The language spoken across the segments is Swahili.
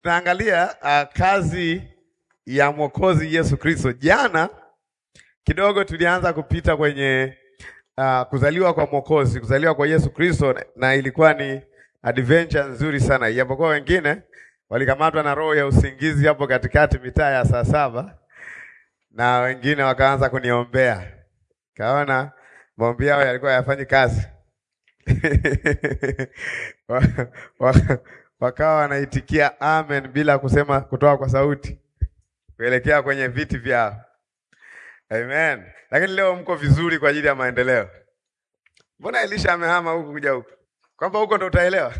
tunaangalia uh, kazi ya Mwokozi Yesu Kristo. Jana kidogo tulianza kupita kwenye uh, kuzaliwa kwa Mwokozi, kuzaliwa kwa Yesu Kristo, na ilikuwa ni adventure nzuri sana, ijapokuwa wengine walikamatwa na roho ya usingizi hapo katikati mitaa ya saa saba, na wengine wakaanza kuniombea, kaona maombi yao yalikuwa yafanyi kazi wakawa wanaitikia amen bila kusema kutoa kwa sauti kuelekea kwenye viti vyao. Amen. Lakini leo mko vizuri kwa ajili ya maendeleo. Mbona Elisha amehama huku kuja huku? Kwamba huko ndo utaelewa.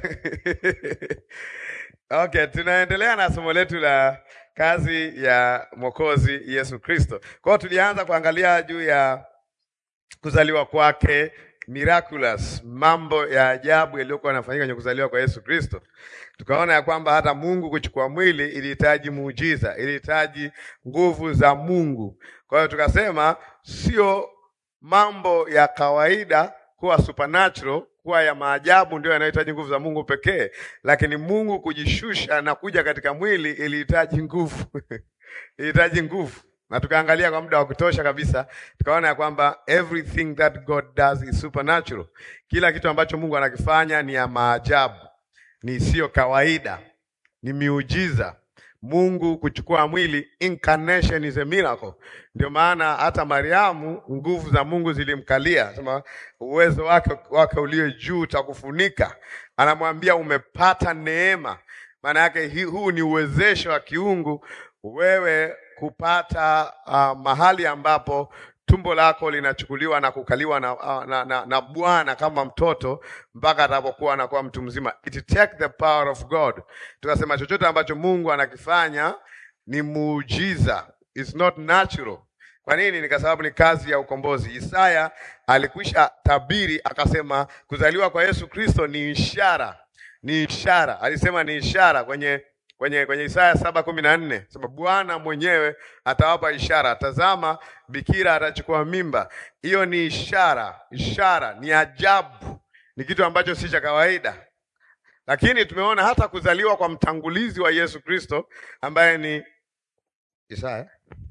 Okay, tunaendelea na somo letu la kazi ya Mwokozi Yesu Kristo. Kwa hiyo tulianza kuangalia juu ya kuzaliwa kwake miraculous, mambo ya ajabu yaliyokuwa yanafanyika kwenye kuzaliwa kwa Yesu Kristo. Tukaona ya kwamba hata Mungu kuchukua mwili ilihitaji muujiza, ilihitaji nguvu za Mungu. Kwa hiyo tukasema sio mambo ya kawaida kuwa supernatural, kuwa ya maajabu ndio yanayohitaji nguvu za Mungu pekee, lakini Mungu kujishusha na kuja katika mwili ilihitaji nguvu ilihitaji nguvu na tukaangalia kwa muda wa kutosha kabisa, tukaona ya kwamba everything that God does is supernatural. Kila kitu ambacho Mungu anakifanya ni ya maajabu, ni isiyo kawaida, ni miujiza. Mungu kuchukua mwili, incarnation is a miracle. Ndio maana hata Mariamu nguvu za Mungu zilimkalia, sema uwezo wake wake ulio juu utakufunika. Anamwambia umepata neema, maana yake huu ni uwezesho wa kiungu wewe kupata uh, mahali ambapo tumbo lako linachukuliwa na kukaliwa na, uh, na, na, na Bwana kama mtoto mpaka atakapokuwa anakuwa mtu mzima. It take the power of God. Tukasema chochote ambacho Mungu anakifanya ni muujiza, it's not natural. Kwa nini? Ni kwa sababu ni kazi ya ukombozi. Isaya alikwisha tabiri akasema, kuzaliwa kwa Yesu Kristo ni ishara, ni ishara. Alisema ni ishara kwenye kwenye kwenye Isaya saba kumi na nne sema Bwana mwenyewe atawapa ishara, tazama bikira atachukua mimba. Hiyo ni ishara, ishara ni ajabu, ni kitu ambacho si cha kawaida. Lakini tumeona hata kuzaliwa kwa mtangulizi wa Yesu Kristo ambaye ni Isaya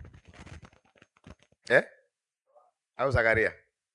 eh? au Zakaria,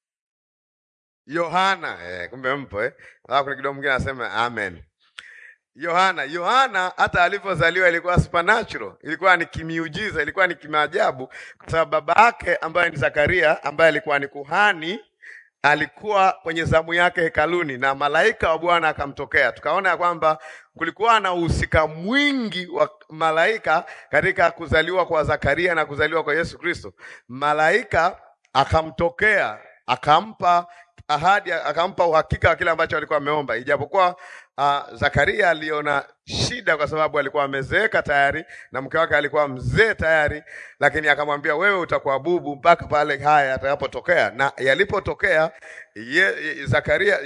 Yohana eh, kumbe mpo eh? Kuna kidogo mwingine anasema amen. Yohana Yohana hata alivyozaliwa ilikuwa supernatural, ilikuwa ni kimiujiza, ilikuwa ni kimaajabu, kwa sababu baba yake ambaye ni Zakaria, ambaye alikuwa ni kuhani, alikuwa kwenye zamu yake hekaluni na malaika wa Bwana akamtokea. Tukaona ya kwamba kulikuwa na uhusika mwingi wa malaika katika kuzaliwa kwa Zakaria na kuzaliwa kwa Yesu Kristo. Malaika akamtokea akampa ahadi akampa uhakika wa kile ambacho alikuwa ameomba, ijapokuwa uh, Zakaria aliona shida kwa sababu alikuwa amezeeka tayari na mke wake alikuwa mzee tayari, lakini akamwambia wewe utakuwa bubu mpaka pale haya yatakapotokea. Na yalipotokea ye, Zakaria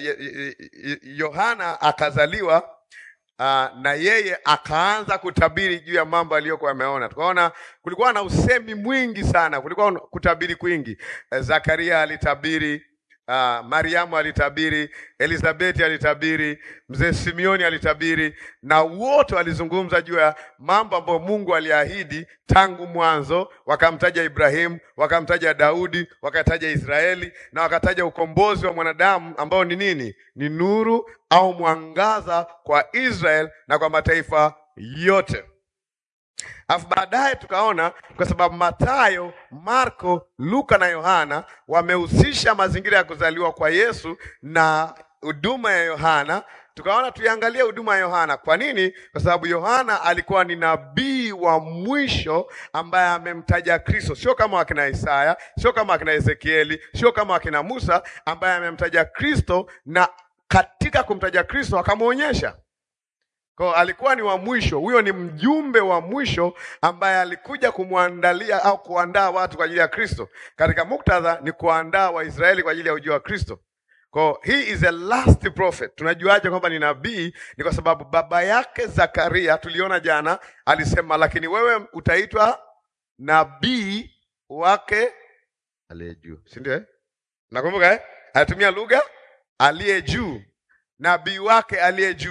Yohana akazaliwa. Uh, na yeye akaanza kutabiri juu ya mambo aliyokuwa ameona. Tukaona kulikuwa na usemi mwingi sana, kulikuwa kutabiri kwingi. Zakaria alitabiri Uh, Mariamu alitabiri, Elizabeti alitabiri, mzee Simioni alitabiri, na wote walizungumza juu ya mambo ambayo Mungu aliahidi tangu mwanzo. Wakamtaja Ibrahimu, wakamtaja Daudi, wakataja Israeli na wakataja ukombozi wa mwanadamu ambao ni nini? Ni nuru au mwangaza kwa Israel na kwa mataifa yote. Alafu baadaye tukaona kwa sababu Mathayo, Marko, Luka na Yohana wamehusisha mazingira ya kuzaliwa kwa Yesu na huduma ya Yohana, tukaona tuiangalie huduma ya Yohana. Kwa nini? Kwa sababu Yohana alikuwa ni nabii wa mwisho ambaye amemtaja Kristo, sio kama wakina Isaya, sio kama wakina Ezekieli, sio kama wakina Musa, ambaye amemtaja Kristo na katika kumtaja Kristo akamwonyesha kwa alikuwa ni wa mwisho. Huyo ni mjumbe wa mwisho ambaye alikuja kumwandalia au kuandaa watu kwa ajili ya Kristo. Katika muktadha ni kuandaa Waisraeli kwa ajili ya ujio wa Kristo. Kwa he is a last prophet. Tunajuaje kwamba ni nabii? Ni kwa sababu baba yake Zakaria, tuliona jana, alisema lakini wewe utaitwa nabii wake aliye juu, si ndio? Nakumbuka eh? Alitumia lugha aliye juu, nabii wake aliye juu.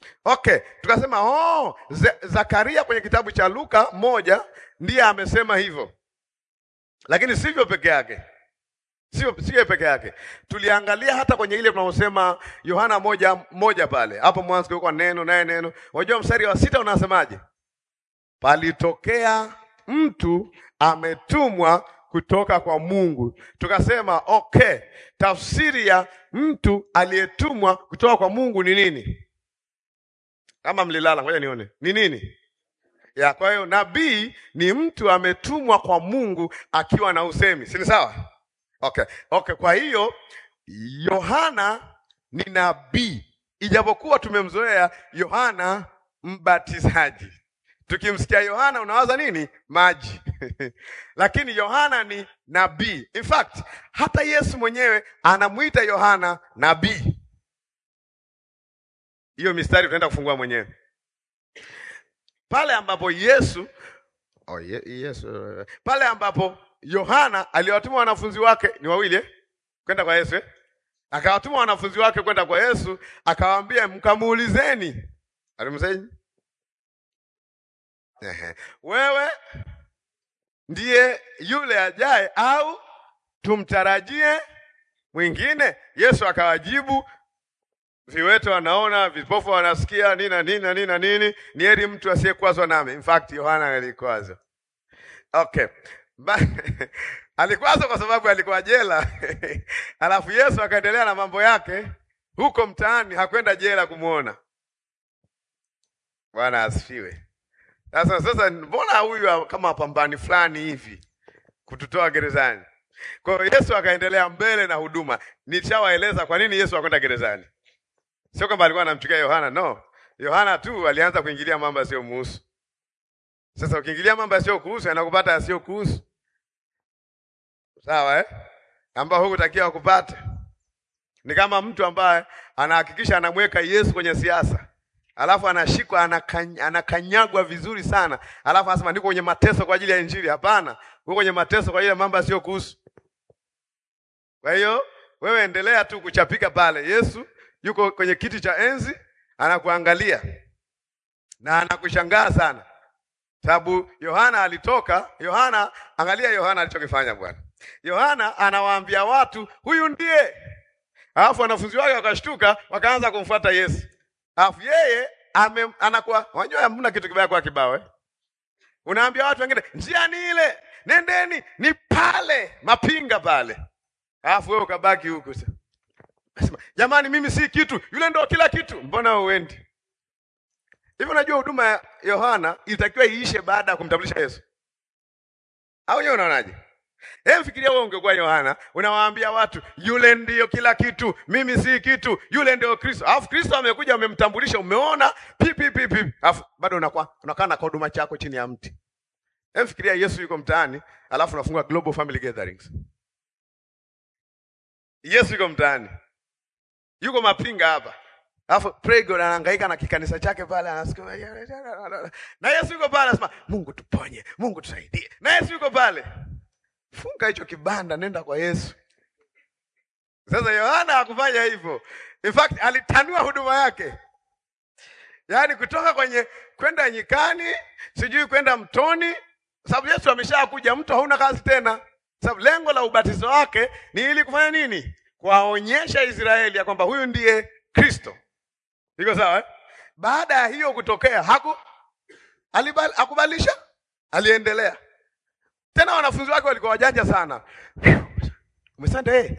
Okay, tukasema oh, Ze- Zakaria kwenye kitabu cha Luka moja ndiye amesema hivyo, lakini sivyo peke yake, sio sio peke yake. Tuliangalia hata kwenye ile tunaosema Yohana moja moja pale hapo mwanzo kulikuwa neno naye neno. Unajua mstari wa sita unasemaje? Palitokea mtu ametumwa kutoka kwa Mungu. Tukasema okay, tafsiri ya mtu aliyetumwa kutoka kwa Mungu ni nini? Kama mlilala, ngoja nione ni nini ya. Kwa hiyo nabii ni mtu ametumwa kwa Mungu akiwa na usemi, si ni sawa? Okay, okay. Kwa hiyo Yohana ni nabii, ijapokuwa tumemzoea Yohana mbatizaji. Tukimsikia Yohana unawaza nini? Maji. Lakini Yohana ni nabii. In fact, hata Yesu mwenyewe anamuita Yohana nabii. Hiyo mistari tunaenda kufungua mwenyewe pale ambapo Yesu oh, ye, Yesu pale ambapo Yohana aliwatuma wanafunzi wake ni wawili eh? kwenda kwa Yesu eh? akawatuma wanafunzi wake kwenda kwa Yesu akawaambia, mkamuulizeni. Alimsema ehe, wewe ndiye yule ajaye au tumtarajie mwingine? Yesu akawajibu, viwete wanaona, vipofu wanasikia, nini na nini na nini na nini, ni heri mtu asiyekwazwa nami. In fact Yohana alikwazwa. Okay. Ba alikwazwa kwa sababu alikuwa jela alafu Yesu akaendelea na mambo yake huko mtaani, hakwenda jela kumwona. Bwana asifiwe. Sasa sasa, mbona huyu kama pambani fulani hivi kututoa gerezani? Kwa hiyo Yesu akaendelea mbele na huduma. Nishawaeleza kwa nini Yesu akwenda gerezani. Sio kwamba alikuwa anamchukia Yohana, no. Yohana tu alianza kuingilia mambo yasiyo muhusu. Sasa ukiingilia mambo yasiyo kuhusu yanakupata yasiyo kuhusu. Sawa eh? Ambao hukutakiwa kupata. Ni kama mtu ambaye anahakikisha anamweka Yesu kwenye siasa. Alafu anashikwa anakany, anakanyagwa vizuri sana. Alafu anasema niko kwenye mateso kwa ajili ya Injili. Hapana, uko kwenye mateso kwa ajili ya mambo yasiyo kuhusu. Kwa hiyo wewe endelea tu kuchapika pale. Yesu yuko kwenye kiti cha enzi anakuangalia na anakushangaa sana, sababu Yohana alitoka. Yohana, angalia Yohana alichokifanya Bwana. Yohana anawaambia watu huyu ndiye, alafu wanafunzi wake wakashtuka, wakaanza kumfuata Yesu, alafu yeye ame, anakuwa unajua, hamna kitu kibaya kwa kibao eh? Unaambia watu wengine njia ni ile, nendeni, ni pale mapinga pale, alafu wewe ukabaki huku sasa Nasema, jamani mimi si kitu, yule ndo kila kitu. Mbona uendi hivi? Unajua huduma ya Yohana ilitakiwa iishe baada ya kumtambulisha Yesu, au wewe unaonaje? Hebu fikiria wewe ungekuwa Yohana, unawaambia watu yule ndiyo kila kitu, mimi si kitu, yule ndio Kristo. Alafu Kristo amekuja amemtambulisha, umeona pipi pipi, alafu bado unakuwa unakaa na huduma chako chini ya mti. Hebu fikiria Yesu yuko mtaani, alafu unafungua Global Family Gatherings. Yesu yuko mtaani yuko mapinga hapa, alafu pray God anahangaika na kikanisa chake pale, anasikia na Yesu yuko pale, anasema Mungu tuponye, Mungu tusaidie, na Yesu yuko pale. Funga hicho kibanda, nenda kwa Yesu. Sasa Yohana hakufanya hivyo, in fact alitanua huduma yake, yaani kutoka kwenye kwenda nyikani, sijui kwenda mtoni, sababu Yesu ameshakuja, mto hauna kazi tena, sababu lengo la ubatizo wake ni ili kufanya nini? Kuwaonyesha Israeli ya kwamba huyu ndiye Kristo. Iko sawa eh? Baada ya hiyo kutokea haku alibal, akubalisha aliendelea tena. Wanafunzi wake walikuwa wajanja sana, umesanda eh,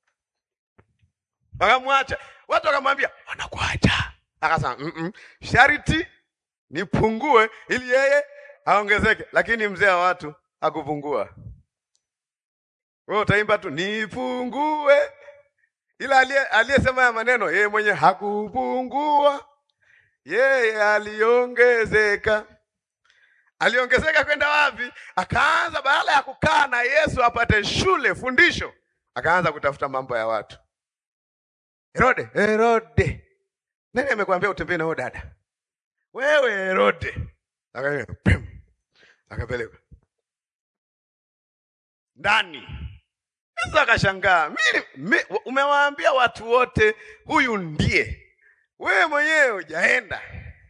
wakamwacha watu, wakamwambia wanakuacha, akasema mm -mm, shariti nipungue ili yeye aongezeke. Lakini mzee wa watu hakupungua. Wewe utaimba tu nipungue, ila aliyesema ya maneno yeye mwenye hakupungua, yeye aliongezeka. Aliongezeka kwenda wapi? Akaanza badala ya kukaa na Yesu apate shule fundisho, akaanza kutafuta mambo ya watu. Herode, Herode, nani amekwambia utembee na huyo dada? Wewe Herode, akapeleka ndani sasa akashangaa, mimi umewaambia watu wote huyu ndiye, wewe mwenyewe hujaenda.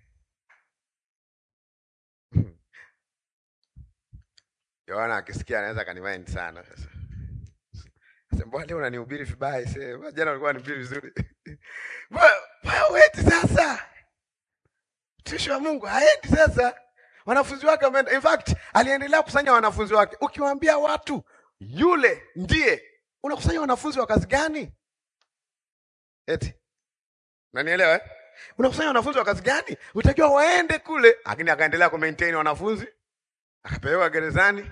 Yohana akisikia anaweza akanimaindi sana sasa. Sasa mbona leo unanihubiri vibaya sasa? Jana ulikuwa unanihubiri vizuri. Mbona wewe sasa? Mtumishi wa Mungu haendi sasa. Wanafunzi wake wameenda. In fact, aliendelea kukusanya wanafunzi wake. Ukiwaambia watu yule ndiye, unakusanya wanafunzi wa kazi gani? Eti. Unanielewa eh? Unakusanya wanafunzi wa kazi gani? Utakiwa waende kule, lakini akaendelea ku maintain wanafunzi. Akapelekwa gerezani.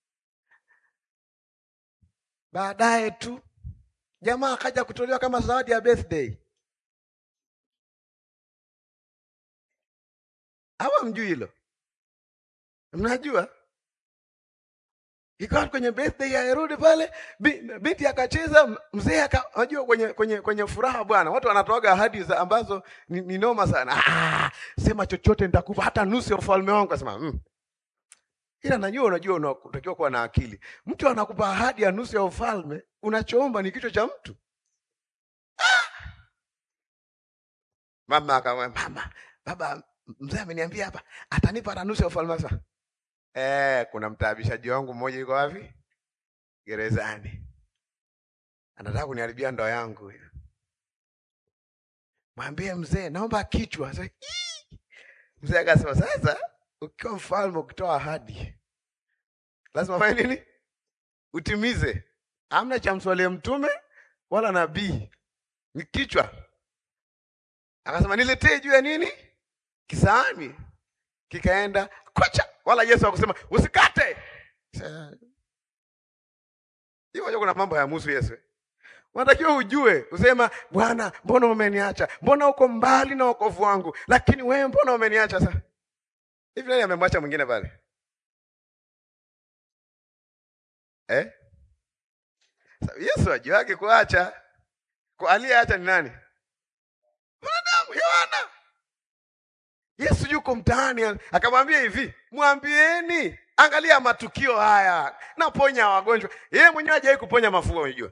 Baadaye tu jamaa akaja kutolewa kama zawadi ya birthday. Hawa mjui hilo? Mnajua? Ikawa kwenye birthday ya Herode pale, binti akacheza, mzee aka unajua kwenye kwenye kwenye furaha bwana. Watu wanatoaga ahadi za ambazo ni, ni noma sana. Ah, sema chochote nitakupa hata nusu ya ufalme wangu asema. Mm. Ila najua unajua unatakiwa kuwa na akili. Mtu anakupa ahadi ya nusu ya ufalme, unachoomba ni kichwa cha mtu. Ah! Mama akamwambia, "Mama, baba mzee ameniambia hapa atanipa hata nusu ya ufalme sasa." Eh, kuna mtaabishaji wangu mmoja yuko wapi? Gerezani. Anataka kuniharibia ndoa yangu huyo. Mwambie mzee, naomba kichwa. Sasa, Mzee akasema sasa, ukiwa mfalme ukitoa ahadi lazima fanye nini? Utimize. Amna cha mswalie mtume wala nabii, ni kichwa. Akasema niletee juu ya nini? Kisaani. Kikaenda kocha, wala Yesu akusema usikate. Hiyo kuna mambo ya musu Yesu. Unatakiwa ujue, usema Bwana, mbona umeniacha? Mbona uko mbali na wokovu wangu? Lakini wewe mbona umeniacha sasa? Hivi nani amemwacha mwingine pale? Eh? Yesu ajuake kuacha. Kwa aliyeacha ni nani? Mwanadamu Yohana. Yesu yuko mtaani akamwambia hivi, mwambieni, angalia matukio haya, naponya wagonjwa. Yeye mwenyewe hajawahi kuponya mafua, unajua.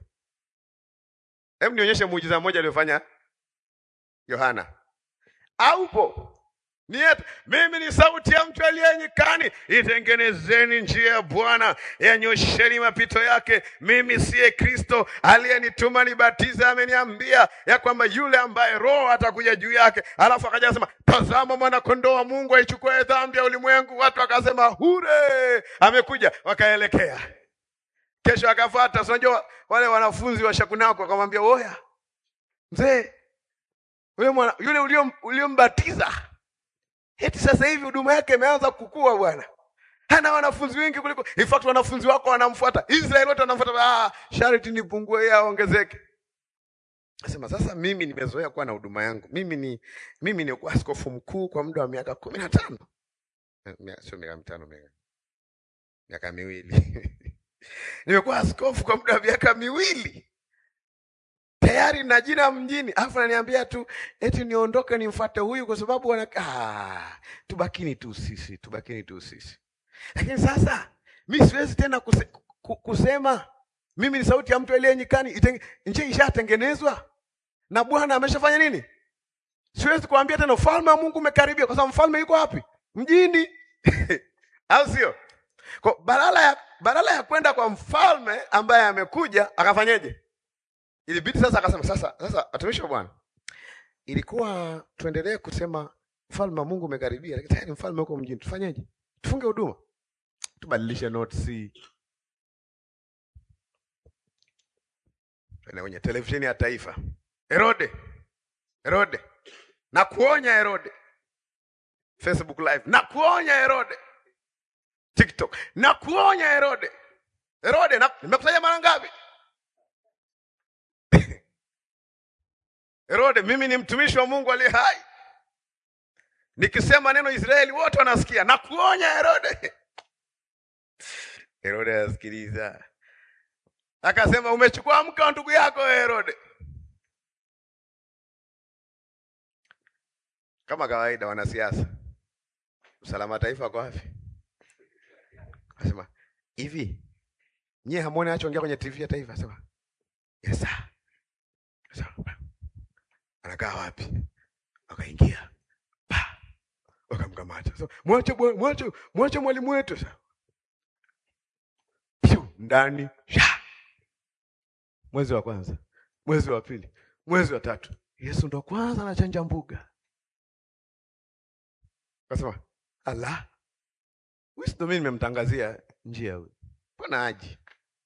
Hebu nionyeshe muujiza mmoja aliyofanya Yohana. Aupo? Ni yetu. Mimi ni sauti ya mtu aliye nyikani, itengenezeni njia ya Bwana, yanyosheni mapito yake. Mimi siye Kristo, aliyenituma nibatize ameniambia ya kwamba yule ambaye Roho atakuja juu yake. Alafu akaja akasema, tazama mwana kondoo wa Mungu aichukue dhambi ya ulimwengu. Watu wakasema hure, amekuja. Wakaelekea kesho, akafuata. Unajua wale wanafunzi wa Shakunako wakamwambia, oya mzee, yule yule uliombatiza Eti sasa hivi huduma yake imeanza kukua bwana. Hana wanafunzi wengi kuliko. In fact wanafunzi wako wanamfuata. Israeli wote wanamfuata. Ah, sharti nipungue yeye aongezeke. Nasema sasa mimi nimezoea kuwa na huduma yangu. Mimi ni mimi ni kuwa askofu mkuu kwa muda wa miaka kumi na tano. Sio miaka mitano miaka. Miaka miwili. Nimekuwa askofu kwa muda wa miaka miwili. Tayari na jina mjini, alafu ananiambia tu eti niondoke nimfuate huyu kwa sababu wana ah, tubakini tu sisi, tubakini tu sisi. Lakini sasa mi siwezi tena kuse, kusema mimi ni sauti ya mtu aliye nyikani, njia ishatengenezwa na Bwana ameshafanya nini? Siwezi kuambia tena ufalme wa Mungu umekaribia, kwa sababu mfalme yuko wapi? Mjini au sio? Kwa badala ya badala ya kwenda kwa mfalme ambaye amekuja akafanyeje? Ilibidi sasa akasema sasa sasa watumishi wa Bwana. Ilikuwa tuendelee kusema mfalme wa Mungu umekaribia, lakini tayari mfalme huko mjini. Tufanyeje? Tufunge huduma. Tubadilishe notes. Tuna kwenye televisheni ya taifa. Herode. Herode. Na kuonya Herode. Facebook live. Na kuonya Herode. TikTok. Na kuonya Herode. Herode, na nimekusanya mara ngapi? Herode, mimi ni mtumishi wa Mungu aliye hai. Nikisema neno Israeli wote wanasikia. Na kuonya Herode. Herode anasikiliza. Akasema umechukua mke wa ndugu yako Herode. Kama kawaida wanasiasa. Usalama taifa kwa wapi? Akasema, "Hivi nyie hamuone anachoongea kwenye TV ya taifa?" Sema, "Yes sir." Sasa anakaa wapi? Wakaingia pa wakamkamata, so, mwache bwa- mwache mwache mwalimu wetu sasa, Pyu, ndani sha. Mwezi wa kwanza, mwezi wa pili, mwezi wa tatu, Yesu ndo kwanza anachanja mbuga. Kasema ala, huyu si ndo mimi nimemtangazia njia huyu, mbona aji?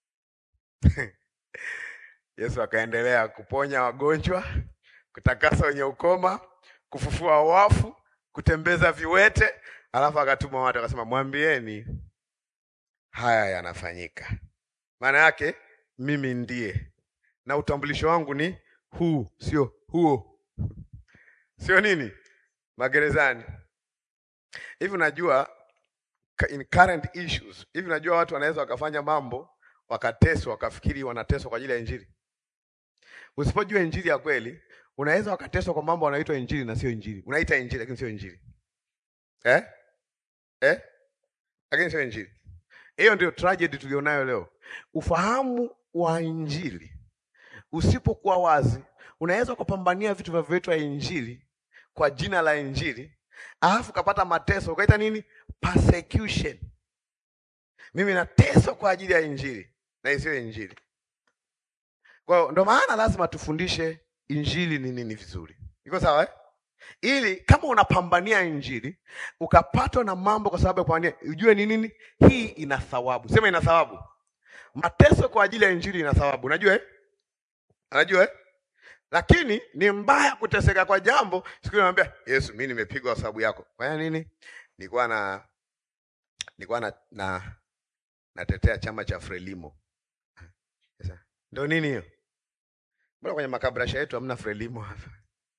Yesu akaendelea kuponya wagonjwa, kutakasa wenye ukoma, kufufua wafu, kutembeza viwete, alafu akatuma watu akasema, mwambieni haya yanafanyika. Maana yake mimi ndiye, na utambulisho wangu ni huu, sio huo, sio nini, magerezani. Hivi unajua ka- in current issues, hivi unajua watu wanaweza wakafanya mambo wakateswa, wakafikiri wanateswa kwa ajili ya Injili. Usipojua Injili ya kweli, unaweza wakateswa kwa mambo wanaitwa Injili na sio Injili. Unaita Injili lakini sio Injili eh? Eh? Lakini sio Injili. Hiyo ndio tragedy tulionayo leo. Ufahamu wa Injili usipokuwa wazi, unaweza ukapambania vitu vinavyoitwa Injili kwa jina la Injili, alafu ukapata mateso, ukaita nini? Persecution. Mimi nateswa kwa ajili ya Injili na isiyo Injili. Kwa hiyo ndo maana lazima tufundishe Injili ni nini vizuri. Iko sawa eh? Ili kama unapambania Injili ukapatwa na mambo kwa sababu ya kupambania, ujue ni nini hii ina thawabu. Sema ina thawabu. Mateso kwa ajili ya Injili ina thawabu. Unajua eh? Unajua eh? Lakini ni mbaya kuteseka kwa jambo. Siku ile namwambia Yesu, mimi nimepigwa kwa sababu yako. Kwa nini? Nilikuwa na nilikuwa na, na natetea chama cha Frelimo. Sasa ndio nini hiyo? Mbona kwenye makabrasha yetu hamna Frelimo hapa?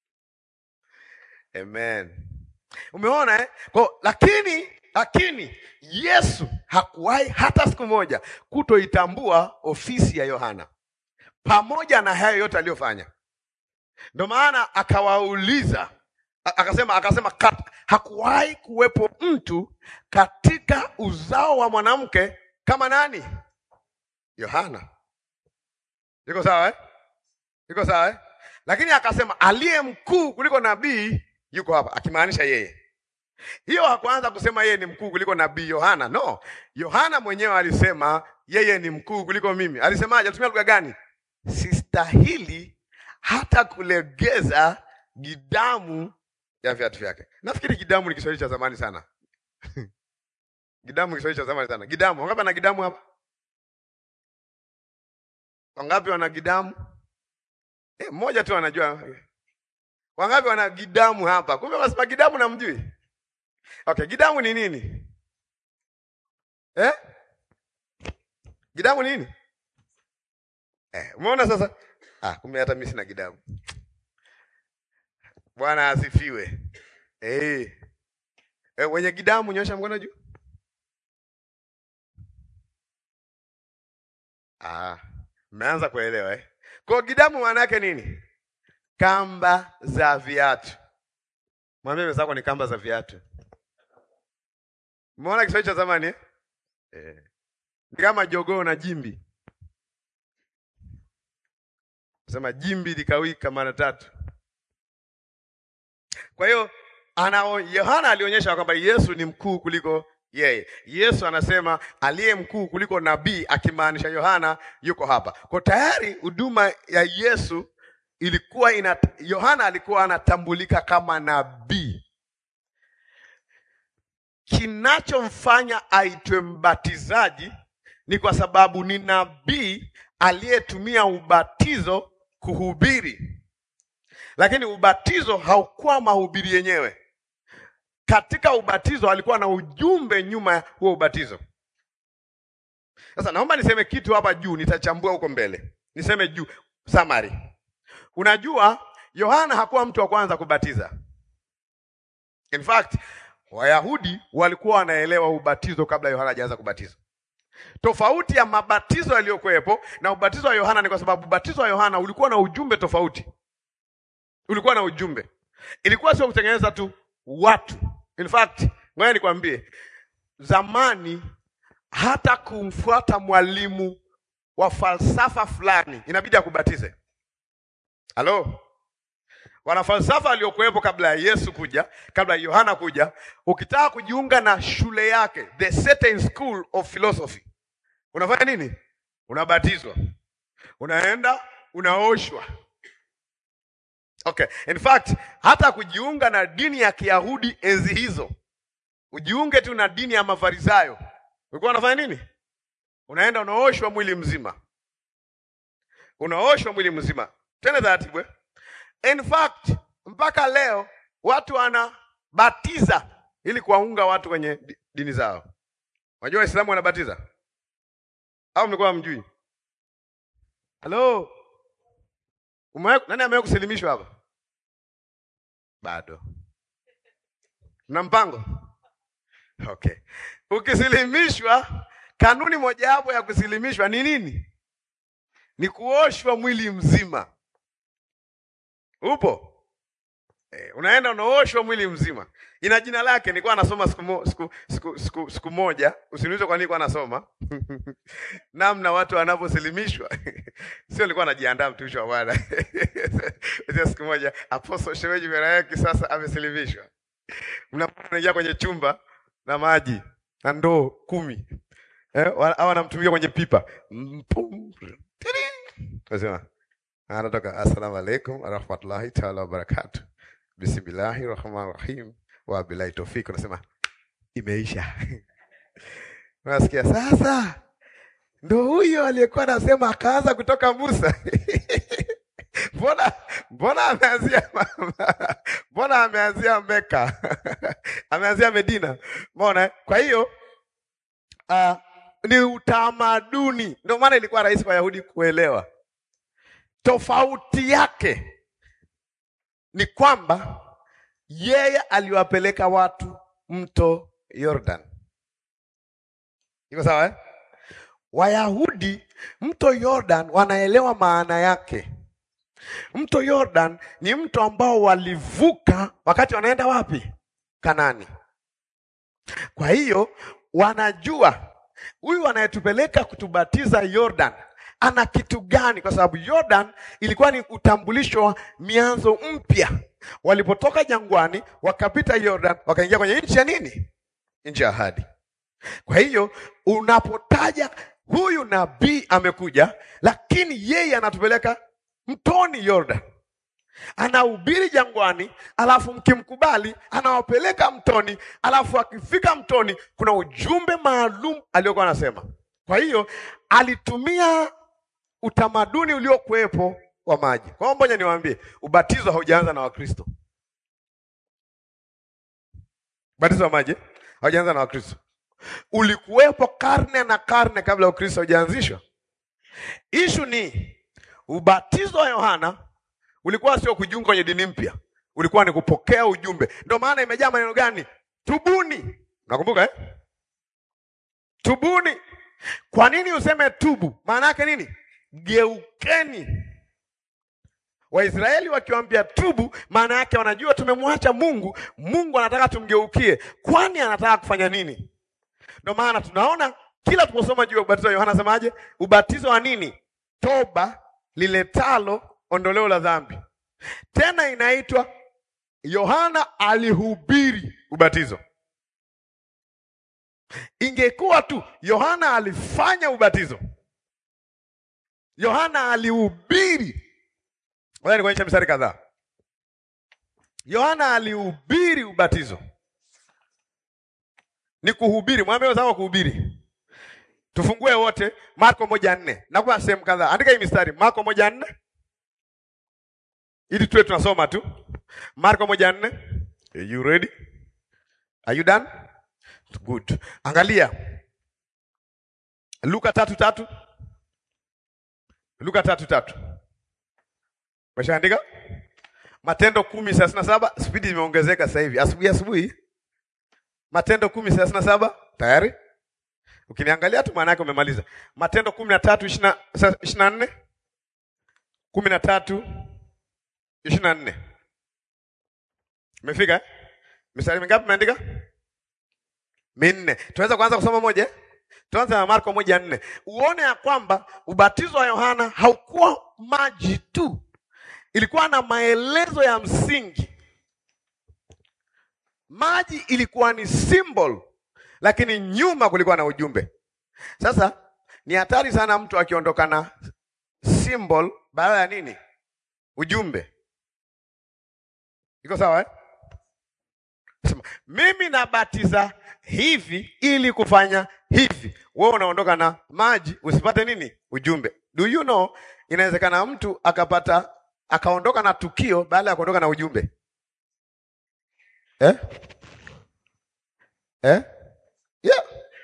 Amen. Umeona eh? Kwa, lakini lakini Yesu hakuwahi hata siku moja kutoitambua ofisi ya Yohana pamoja na hayo yote aliyofanya. Ndio maana akawauliza a- akasema akasema kat, hakuwahi kuwepo mtu katika uzao wa mwanamke kama nani? Yohana. Iko sawa eh? Iko sawa eh? Lakini akasema aliye mkuu kuliko nabii yuko hapa, akimaanisha yeye. Hiyo hakuanza kusema yeye ni mkuu kuliko nabii Yohana. No, Yohana mwenyewe alisema yeye ni mkuu kuliko mimi. Alisemaje? Alitumia lugha gani? Sistahili hata kulegeza gidamu ya viatu vyake. Nafikiri gidamu ni Kiswahili cha zamani sana. gidamu ni Kiswahili cha zamani sana. Gidamu, wangapi wana gidamu hapa? Wangapi wana gidamu? Eh, mmoja tu anajua. Wangapi wana gidamu hapa? Kumbe wasema gidamu na mjui. Okay, gidamu ni nini? Eh? Gidamu ni nini? Eh, umeona sasa? Ah, kumbe hata mimi sina gidamu. Bwana asifiwe. Eh. Eh, wenye gidamu nyosha mkono juu. Ah, mmeanza kuelewa eh? Kwa gidamu maana yake nini? Kamba za viatu. Mwambie mwenzako ni kamba za viatu. Umeona Kiswahili cha zamani eh? Eh. Ni kama jogoo na jimbi. Sema jimbi likawika mara tatu. Kwa hiyo ana Yohana alionyesha kwamba Yesu ni mkuu kuliko yeye. Yesu anasema aliye mkuu kuliko nabii, akimaanisha Yohana yuko hapa. Kwa tayari huduma ya Yesu ilikuwa ina Yohana alikuwa anatambulika kama nabii. Kinachomfanya aitwe mbatizaji ni kwa sababu ni nabii aliyetumia ubatizo kuhubiri, lakini ubatizo haukuwa mahubiri yenyewe. Katika ubatizo alikuwa na ujumbe nyuma ya huo ubatizo. Sasa naomba niseme kitu hapa juu, nitachambua huko mbele. Niseme juu summary. Unajua, Yohana hakuwa mtu wa kwanza kubatiza. In fact, Wayahudi walikuwa wanaelewa ubatizo kabla Yohana hajaanza kubatiza. Tofauti ya mabatizo yaliyokuwepo na ubatizo wa Yohana ni kwa sababu ubatizo wa Yohana ulikuwa na ujumbe tofauti. Ulikuwa na ujumbe, ilikuwa sio kutengeneza tu watu. In fact, ngoja nikwambie, zamani hata kumfuata mwalimu wa falsafa fulani inabidi akubatize. Halo, wanafalsafa waliokuwepo kabla ya Yesu kuja, kabla ya Yohana kuja, ukitaka kujiunga na shule yake, the certain school of philosophy, unafanya nini? Unabatizwa, unaenda unaoshwa. Okay, in fact hata kujiunga na dini ya Kiyahudi enzi hizo, ujiunge tu na dini ya Mafarisayo, ulikuwa unafanya nini? Unaenda unaoshwa mwili mzima, unaoshwa mwili mzima, tena taratibu. In fact mpaka leo watu wanabatiza ili kuwaunga watu kwenye di- dini zao. Unajua Waislamu wanabatiza au mlikuwa mjui? Halo, umewahi nani amewahi kusilimishwa hapa? Bado na mpango okay. Ukisilimishwa, kanuni mojawapo ya kusilimishwa ni nini? Ni kuoshwa mwili mzima. Upo eh, unaenda unaoshwa mwili mzima. Ina jina lake. Nilikuwa nasoma siku, mo, siku, siku, siku, siku moja, usiniulize kwa nini nilikuwa nasoma namna watu wanavyosilimishwa sio, nilikuwa najiandaa mtumishi wa Bwana Sasa siku moja Apostle Shemeji Merayaki sasa amesilimishwa, mnaingia kwenye chumba na maji na ndoo kumi eh, wa- au anamtumia kwenye pipa Mpum. Tiri. Nasema anatoka assalamu alaikum warahmatullahi taala wabarakatu bismillahi rahmani rahim wa billahi tawfik. Unasema imeisha. Unasikia sasa, ndo huyo aliyekuwa anasema akaanza kutoka Musa. Mbona mbona ameanzia mbona ameanzia Meka ameanzia Medina? Mbona eh? kwa hiyo uh, ni utamaduni, ndio maana ilikuwa rahisi kwa Wayahudi kuelewa. Tofauti yake ni kwamba yeye aliwapeleka watu mto Yordan. Iko sawa eh? Wayahudi mto Yordan wanaelewa maana yake. Mto Yordan ni mto ambao walivuka wakati wanaenda wapi? Kanani. Kwa hiyo wanajua huyu anayetupeleka kutubatiza Yordan ana kitu gani? Kwa sababu Yordan ilikuwa ni utambulisho wa mianzo mpya. Walipotoka jangwani wakapita Yordan wakaingia kwenye nchi ya nini? Nchi ya ahadi. Kwa hiyo unapotaja huyu nabii amekuja, lakini yeye anatupeleka mtoni Yordan, anahubiri jangwani, alafu mkimkubali anawapeleka mtoni, alafu akifika mtoni kuna ujumbe maalum aliokuwa anasema. Kwa hiyo alitumia utamaduni uliokuwepo wa maji. Kwa hiyo ngoja niwaambie, ubatizo haujaanza na Wakristo. Ubatizo wa maji haujaanza na Wakristo, ulikuwepo karne na karne kabla ya Ukristo haujaanzishwa. Ishu ni ubatizo wa Yohana ulikuwa sio kujiunga kwenye dini mpya, ulikuwa ni kupokea ujumbe. Ndio maana imejaa maneno gani? Tubuni. Nakumbuka eh? Tubuni. Kwa nini useme tubu? Maana yake nini? Geukeni. Waisraeli wakiwaambia tubu, maana yake wanajua tumemwacha Mungu, Mungu anataka tumgeukie. Kwani anataka kufanya nini? Ndio maana tunaona kila tunaposoma juu ya ubatizo wa Yohana semaje? Ubatizo wa nini? Toba liletalo ondoleo la dhambi. Tena inaitwa Yohana alihubiri ubatizo. Ingekuwa tu Yohana alifanya ubatizo, Yohana alihubiri. Ngoja nikuonyeshe mistari kadhaa. Yohana alihubiri ubatizo, ni kuhubiri. Mwambie wenzako kuhubiri. Tufungue wote Marko moja nne. Nakuwa sehemu kadhaa, andika hii mistari. Marko moja nne ili tuwe tunasoma tu. Marko moja nne. Are you ready? Are you done? Good. Angalia Luka tatu tatu. Luka tatu tatu. Umeshaandika? Matendo kumi thelathini na saba. Spidi imeongezeka sasa hivi, asubuhi asubuhi. Matendo kumi thelathini na saba tayari. Ukiniangalia tu maana yake umemaliza. Matendo kumi na tatu ishirini na nne kumi na tatu ishirini na nne Umefika eh? Mistari mingapi umeandika? Minne. Tunaweza kuanza kusoma moja eh? Tuanze na Marko moja nne uone ya kwamba ubatizo wa Yohana haukuwa maji tu, ilikuwa na maelezo ya msingi. Maji ilikuwa ni symbol, lakini nyuma kulikuwa na ujumbe. Sasa ni hatari sana mtu akiondoka na symbol badala ya nini? Ujumbe. Iko sawa eh? Sema, mimi nabatiza hivi ili kufanya hivi. Wewe unaondoka na maji usipate nini? Ujumbe. Do you know, inawezekana mtu akapata akaondoka na tukio baada ya kuondoka na ujumbe eh? Eh? Yeah.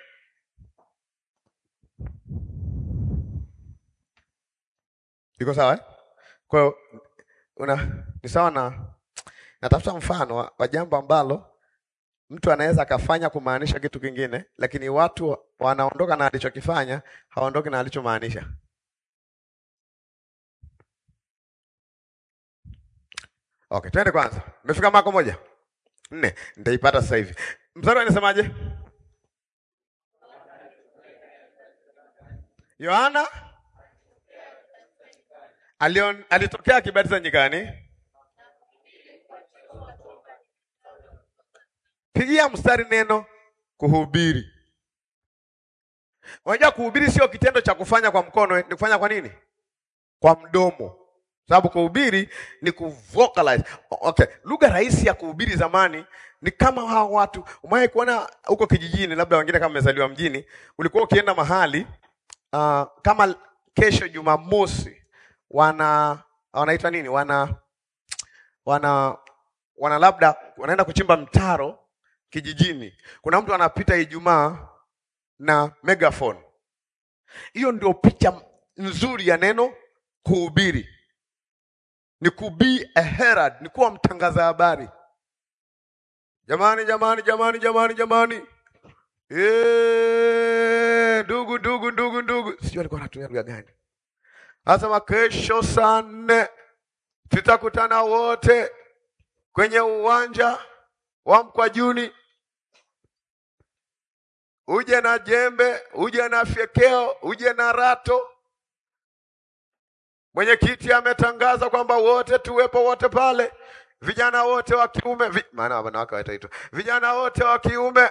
Iko sawa eh? Kwa hiyo una ni sawa na natafuta mfano wa, wa jambo ambalo mtu anaweza akafanya kumaanisha kitu kingine, lakini watu wanaondoka na alichokifanya, hawaondoki na alichomaanisha. Okay, twende kwanza. Umefika mako moja nne, nitaipata sasa hivi. Mstari anasemaje? Yohana alion, alitokea akibatiza nyikani. Pigia mstari neno kuhubiri. Unajua kuhubiri sio kitendo cha kufanya kwa mkono, ni kufanya kwa nini? Kwa mdomo. Sababu kuhubiri ni kuvocalize. Okay, lugha rahisi ya kuhubiri zamani ni kama hao watu. Umewahi kuona huko kijijini, labda wengine kama mmezaliwa mjini, ulikuwa ukienda mahali uh, kama kesho Jumamosi wana wanaita nini? Wana wana wana labda wanaenda kuchimba mtaro kijijini. Kuna mtu anapita Ijumaa na megaphone. Hiyo ndio picha nzuri ya neno kuhubiri ni ku be a herald, ni kuwa mtangaza habari. Jamani, jamani, jamani, jamani, jamani, Eh, ndugu, ndugu, ndugu, ndugu, sijui alikuwa anatumia lugha gani. Anasema kesho saa nne tutakutana wote kwenye uwanja wa Mkwajuni, uje na jembe, uje na fyekeo, uje na rato Mwenyekiti ametangaza kwamba wote tuwepo wote pale, vijana wote wa kiume vi, maana wanawake wataitwa vijana wote wa kiume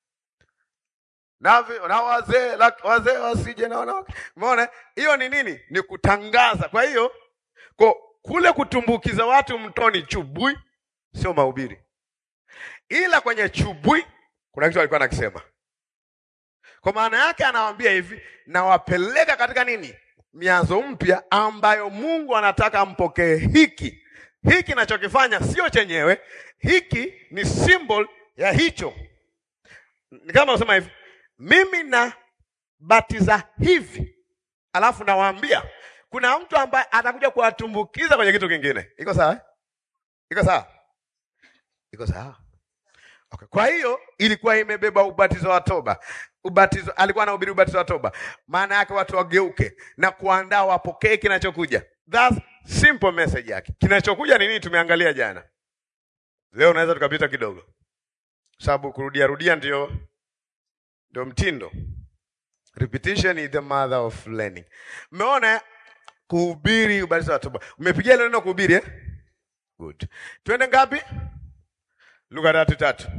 na, vi, na wazee wazee wasije na wanawake. Umeona hiyo ni nini? Ni kutangaza. Kwa hiyo kwa kule kutumbukiza watu mtoni chubui sio mahubiri, ila kwenye chubui kuna kitu alikuwa anakisema. Kwa maana yake anawaambia hivi, nawapeleka katika nini mianzo mpya ambayo Mungu anataka mpokee hiki hiki. Nachokifanya sio chenyewe, hiki ni symbol ya hicho. Ni kama unasema hivi, mimi nabatiza hivi, alafu nawaambia kuna mtu ambaye atakuja kuwatumbukiza kwenye kitu kingine. Iko sawa? Iko sawa? Iko sawa? Okay. Kwa hiyo ilikuwa imebeba ubatizo wa toba. Ubatizo alikuwa anahubiri ubatizo wa toba, maana yake watu wageuke na kuandaa wapokee kinachokuja. That's simple message yake. Kinachokuja ni nini? Tumeangalia jana. Leo unaweza tukapita kidogo, sababu kurudia rudia ndio ndio mtindo. Repetition is the mother of learning. Umeona kuhubiri ubatizo wa toba. Umepigia ile neno kuhubiri eh? Good. Twende ngapi? Luka tatu tatu.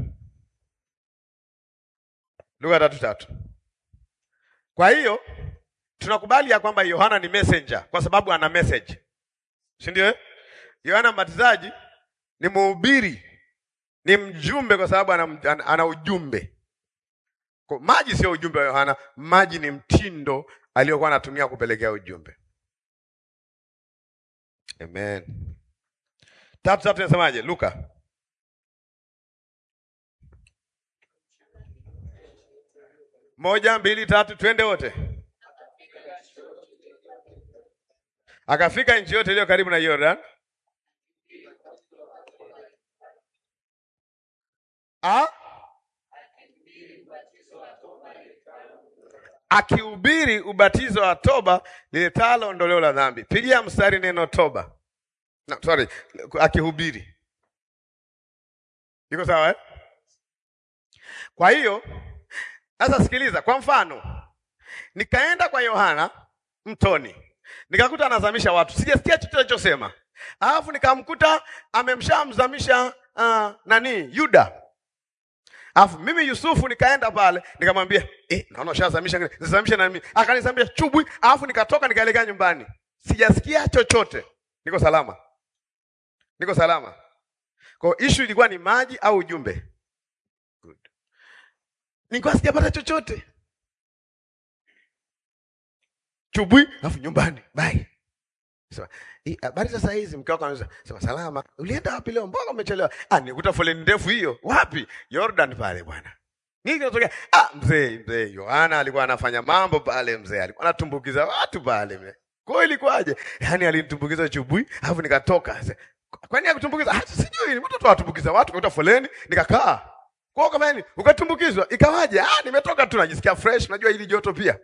Luka tatu tatu. Kwa hiyo tunakubali ya kwamba Yohana ni messenger kwa sababu ana message, si ndio? Yohana Mbatizaji ni mhubiri, ni mjumbe kwa sababu ana, ana ujumbe. Kwa maji sio ujumbe wa Yohana, maji ni mtindo aliyokuwa anatumia kupelekea ujumbe. Amen. Tatu tatu nasemaje? Luka moja mbili tatu, twende wote. Akafika nchi yote iliyo karibu na Yordan, A? akihubiri ubatizo wa toba liletalo ondoleo la dhambi. Pigia mstari neno toba. No, sorry, akihubiri. Iko sawa eh? Kwa hiyo sasa sikiliza, kwa mfano nikaenda kwa Yohana mtoni nikakuta anazamisha watu, sijasikia chochote alichosema, alafu nikamkuta amemshamzamisha uh, nani Yuda. Alafu mimi Yusufu nikaenda pale nikamwambia, eh, naona ushazamisha, nizamishe na mimi. Akanizamisha chubwi, alafu nikatoka nikaelekea nyumbani. Sijasikia chochote. Niko salama. Niko salama. Kwa hiyo issue ilikuwa ni maji au ujumbe? Good. Nilikuwa sijapata chochote. Chubwi, alafu nyumbani. Bye. Sema, "Eh, habari sasa hizi mke wako anauliza, sema salama. Ulienda wapi leo? Mbona umechelewa? Ah, nikuta foleni ndefu hiyo. Wapi? Jordan pale bwana. Nini kinatokea? Ah, mzee, mzee Yohana alikuwa anafanya mambo pale mzee. Alikuwa anatumbukiza watu pale mzee. Kwa hiyo ilikuwaje? Yaani alinitumbukiza chubui, alafu nikatoka. Sasa, Kwani akutumbukiza? Ah, sijui, ni mtoto atumbukiza watu kuta foleni, nikakaa. Kwa hiyo kama nini? Ukatumbukizwa, ikawaje? Ah, nimetoka tu najisikia fresh, najua hili joto pia.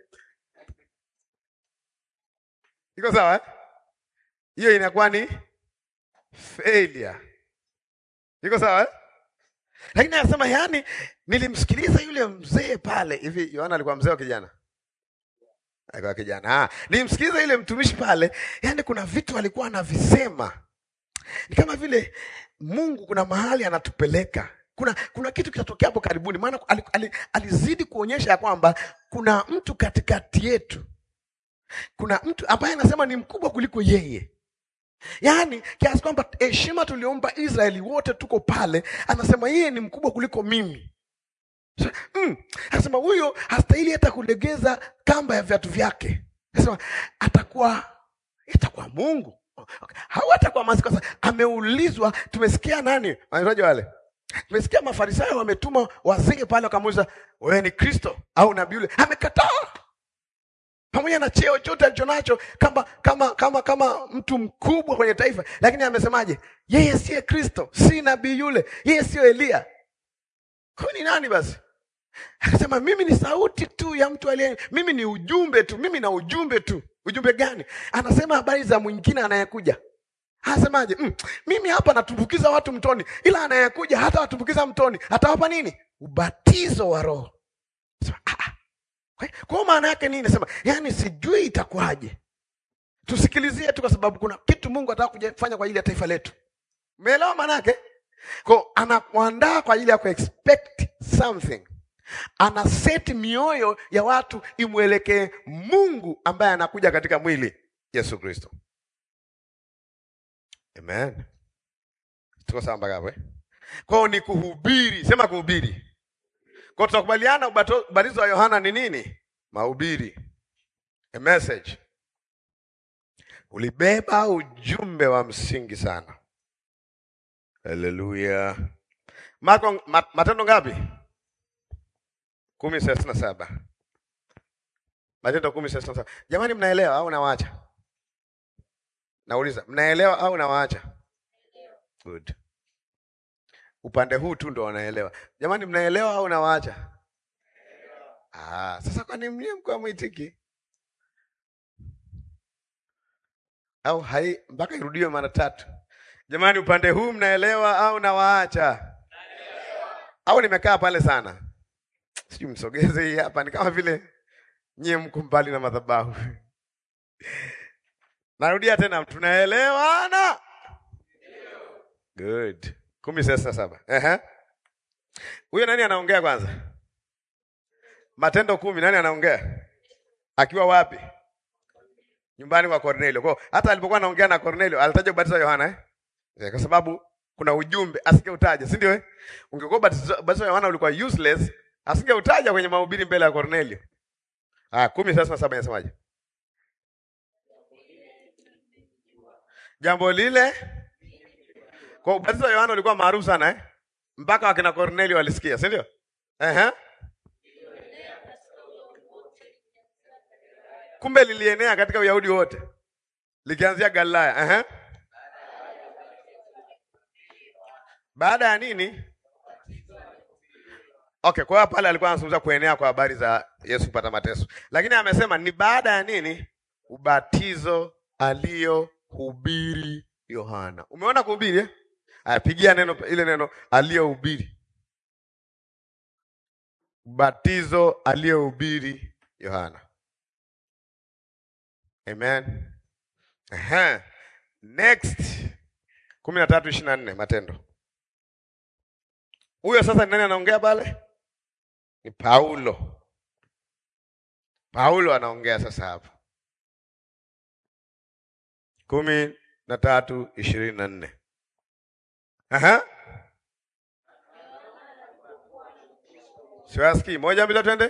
Iko sawa eh? Hiyo inakuwa ni failure. Iko sawa eh? Lakini anasema yani, nilimsikiliza yule mzee pale hivi. Yohana alikuwa mzee wa kijana, alikuwa kijana. Ah, nilimsikiliza yule mtumishi pale, yani kuna vitu alikuwa anavisema, ni kama vile Mungu kuna mahali anatupeleka. Kuna kuna kitu kitatokea hapo karibuni, maana ali- ali- alizidi kuonyesha ya kwamba kuna mtu katikati yetu, kuna mtu ambaye anasema ni mkubwa kuliko yeye yaani kiasi kwamba heshima tuliompa Israeli wote tuko pale, anasema yeye ni mkubwa kuliko mimi. So, mm, anasema huyo hastahili hata kulegeza kamba ya viatu vyake. Anasema atakuwa atakuwa Mungu okay. Hawatakuwa masi kwa sababu ameulizwa. Tumesikia nani wanaitwaje wale, tumesikia Mafarisayo wametuma wazee pale, wakamuuliza wewe ni Kristo au nabii yule, amekataa pamoja na cheo chote alichonacho kama kama kama kama mtu mkubwa kwenye taifa, lakini amesemaje? Yeye siye Kristo, si nabii yule, yeye siyo Eliya. Kwa ni nani basi? Akasema mimi ni sauti tu ya mtu aliye, mimi ni ujumbe tu, mimi na ujumbe tu. Ujumbe gani? Anasema habari za mwingine anayekuja. Anasemaje? Mm, mimi hapa natumbukiza watu mtoni, ila anayekuja hata watumbukiza mtoni, atawapa nini? Ubatizo wa Roho. Sema, ah, ah. Kwa kwa maana yake nini? Nasema yani, sijui itakuwaje. Tusikilizie tu, kwa sababu kuna kitu Mungu anataka kufanya kwa ajili ya taifa letu. Umeelewa maana yake? Kwa anakuandaa kwa ajili ya ku expect something, ana set mioyo ya watu imwelekee Mungu ambaye anakuja katika mwili Yesu Kristo. Amen, tuko sawa mpaka hapo eh? Kwao ni kuhubiri, sema kuhubiri kwa tunakubaliana ubato- ubatizo wa Yohana ni nini? Mahubiri, a message. Ulibeba ujumbe wa msingi sana. Haleluya. Marko ma, Matendo ngapi? kumi thelathini na saba. Matendo kumi thelathini na saba. Jamani, mnaelewa au nawaacha? Nauliza, mnaelewa au nawaacha? Good. Upande huu tu ndo wanaelewa. Jamani, mnaelewa au nawaacha? Ah, sasa kwani mnye mko mwitiki au hai mpaka irudiwe mara tatu? Jamani, upande huu mnaelewa au nawaacha? Au nimekaa pale sana? Sijui msogeze hii hapa, ni kama vile nyie mko mbali na madhabahu. Narudia tena, tunaelewana? Good. kumi thelathini na saba. Ehe. Huyo nani anaongea kwanza? Matendo kumi, nani anaongea? Akiwa wapi? Nyumbani kwa Kornelio. Kwa hiyo, hata alipokuwa anaongea na Kornelio alitaja ubatizo wa Yohana eh? Eh, Kwa sababu kuna ujumbe asingeutaja, si ndio eh? Ungekuwa ubatizo ubatizo wa Yohana ulikuwa useless, asingeutaja kwenye mahubiri mbele ya Kornelio. Ah, kumi thelathini na saba inasemaje? Jambo lile kwa ubatizo wa Yohana ulikuwa maarufu sana eh? Mpaka wakina Kornelio walisikia, si ndio? Ehe. Kumbe lilienea katika Uyahudi wote likianzia Galilaya. Ehe. Baada ya nini? Okay, kwa hiyo pale alikuwa anazungumza kuenea kwa habari za Yesu kupata mateso, lakini amesema ni baada ya nini? Ubatizo aliyohubiri Yohana. Umeona kuhubiri eh? Apigia neno ile neno aliyohubiri, ubatizo aliyohubiri Yohana. Amen. Ehe. Next kumi na tatu ishirini na nne Matendo. Huyo sasa ni nani anaongea pale? Ni Paulo. Paulo anaongea sasa hapa, kumi na tatu ishirini na nne. Aha, siwasikii. Moja mbili twende.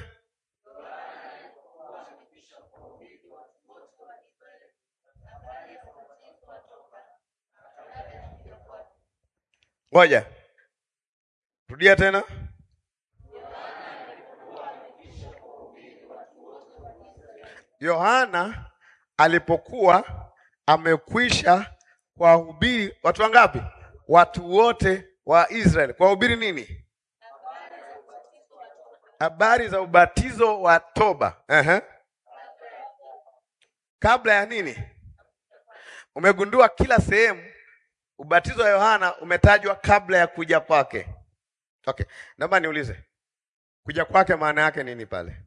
Ngoja rudia tena. Yohana alipokuwa amekwisha kuwahubiri watu wangapi? Watu wote wa Israeli. Kuwahubiri nini? Habari za ubatizo wa toba. Ehe. Kabla ya nini? Umegundua kila sehemu ubatizo wa Yohana umetajwa kabla ya kuja kwake. Okay, naomba niulize, kuja kwake maana yake nini pale?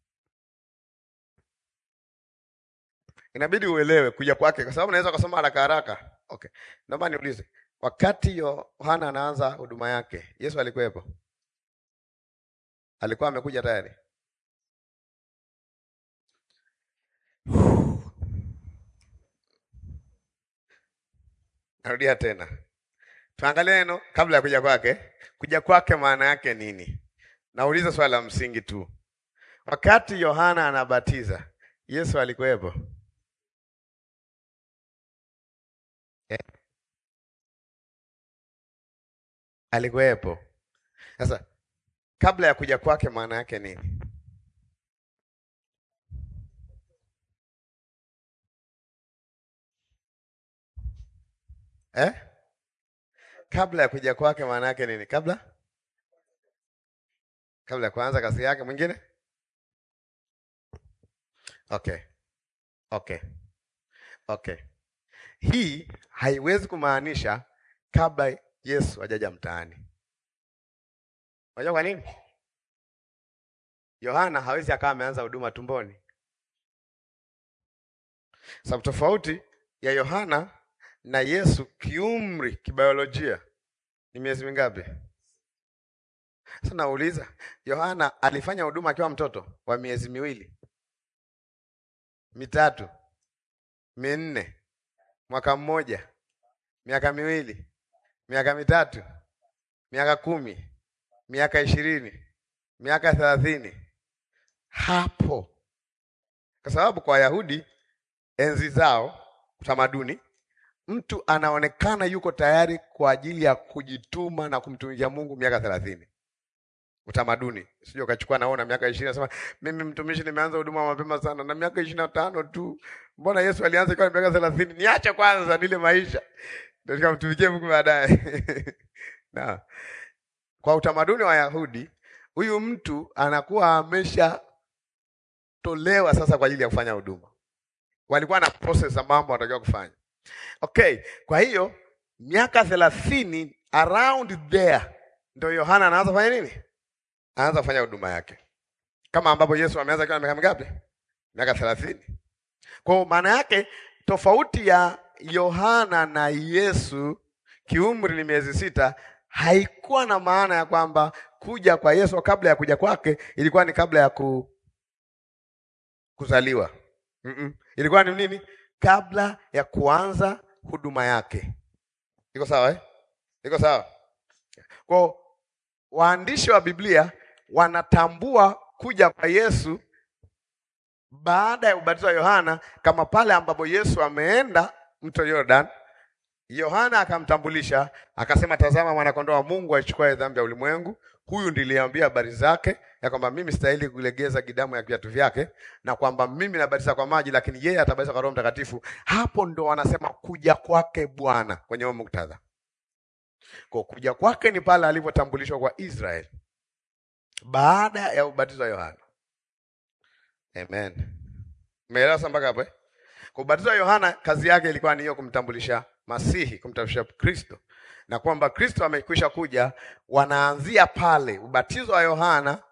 Inabidi uelewe kuja kwake, kwa sababu naweza kusoma haraka haraka. Okay, naomba niulize, wakati Yohana anaanza huduma yake, Yesu alikuwepo? Alikuwa amekuja tayari? Narudia tena, tuangalie neno kabla ya kuja kwake. Kuja kwake maana yake nini? Nauliza swali la msingi tu. Wakati Yohana anabatiza, Yesu alikuwepo? Eh? Alikuwepo. Sasa kabla ya kuja kwake maana yake nini? Eh? Kabla ya kuja kwake maana yake nini? Kabla kabla ya kuanza kazi yake mwingine? Okay. Okay. Okay. Hii haiwezi kumaanisha kabla Yesu hajaja mtaani. Unajua kwa nini? Yohana hawezi akawa ameanza huduma tumboni. Sababu tofauti ya Yohana na Yesu kiumri, kibiolojia ni miezi mingapi? Sasa nauliza, Yohana alifanya huduma akiwa mtoto wa miezi miwili, mitatu, minne, mwaka mmoja, miaka miwili, miaka mitatu, miaka kumi, miaka ishirini, miaka thelathini, hapo. Kwa sababu kwa Wayahudi enzi zao, utamaduni mtu anaonekana yuko tayari kwa ajili ya kujituma na kumtumikia Mungu miaka thelathini. Utamaduni sio ukachukua, naona miaka ishirini, nasema mimi mtumishi, nimeanza huduma mapema sana na miaka ishirini na tano tu. Mbona Yesu alianza ikiwa na miaka thelathini? Niache kwanza nile maisha ndio nikamtumikie Mungu baadaye. na kwa utamaduni wa Yahudi, huyu mtu anakuwa ameshatolewa sasa kwa ajili ya kufanya huduma. Walikuwa na process za mambo wanatakiwa kufanya. Okay, kwa hiyo miaka thelathini around there ndio Yohana anaanza kufanya nini? Anaanza kufanya huduma yake, kama ambapo Yesu ameanza akiwa na miaka mingapi? Miaka thelathini. Kwa maana yake tofauti ya Yohana na Yesu kiumri ni miezi sita, haikuwa na maana ya kwamba kuja kwa Yesu kabla ya kuja kwake ilikuwa ni kabla ya ku, kuzaliwa. Mm -mm. Ilikuwa ni nini? Kabla ya kuanza huduma yake. Iko sawa eh? Iko sawa. Kwa waandishi wa Biblia wanatambua kuja kwa Yesu baada ya ubatizo wa Yohana kama pale ambapo Yesu ameenda mto Jordan, Yohana akamtambulisha akasema, tazama mwanakondoo wa Mungu aichukuaye dhambi ya ulimwengu. Huyu ndiliambia habari zake ya kwamba mimi stahili kulegeza gidamu ya viatu vyake, na kwamba mimi nabatiza kwa maji, lakini yeye atabatiza kwa Roho Mtakatifu. Hapo ndo wanasema kuja kwake Bwana kwenye huo muktadha. Kwa kuja kwake ni pale alipotambulishwa kwa Israeli baada ya ubatizo wa Yohana. Amen. Umeelewa sasa mpaka hapo eh? Kwa ubatizo wa Yohana kazi yake ilikuwa ni hiyo kumtambulisha Masihi, kumtambulisha Kristo. Na kwamba Kristo amekwisha kuja, wanaanzia pale. Ubatizo wa Yohana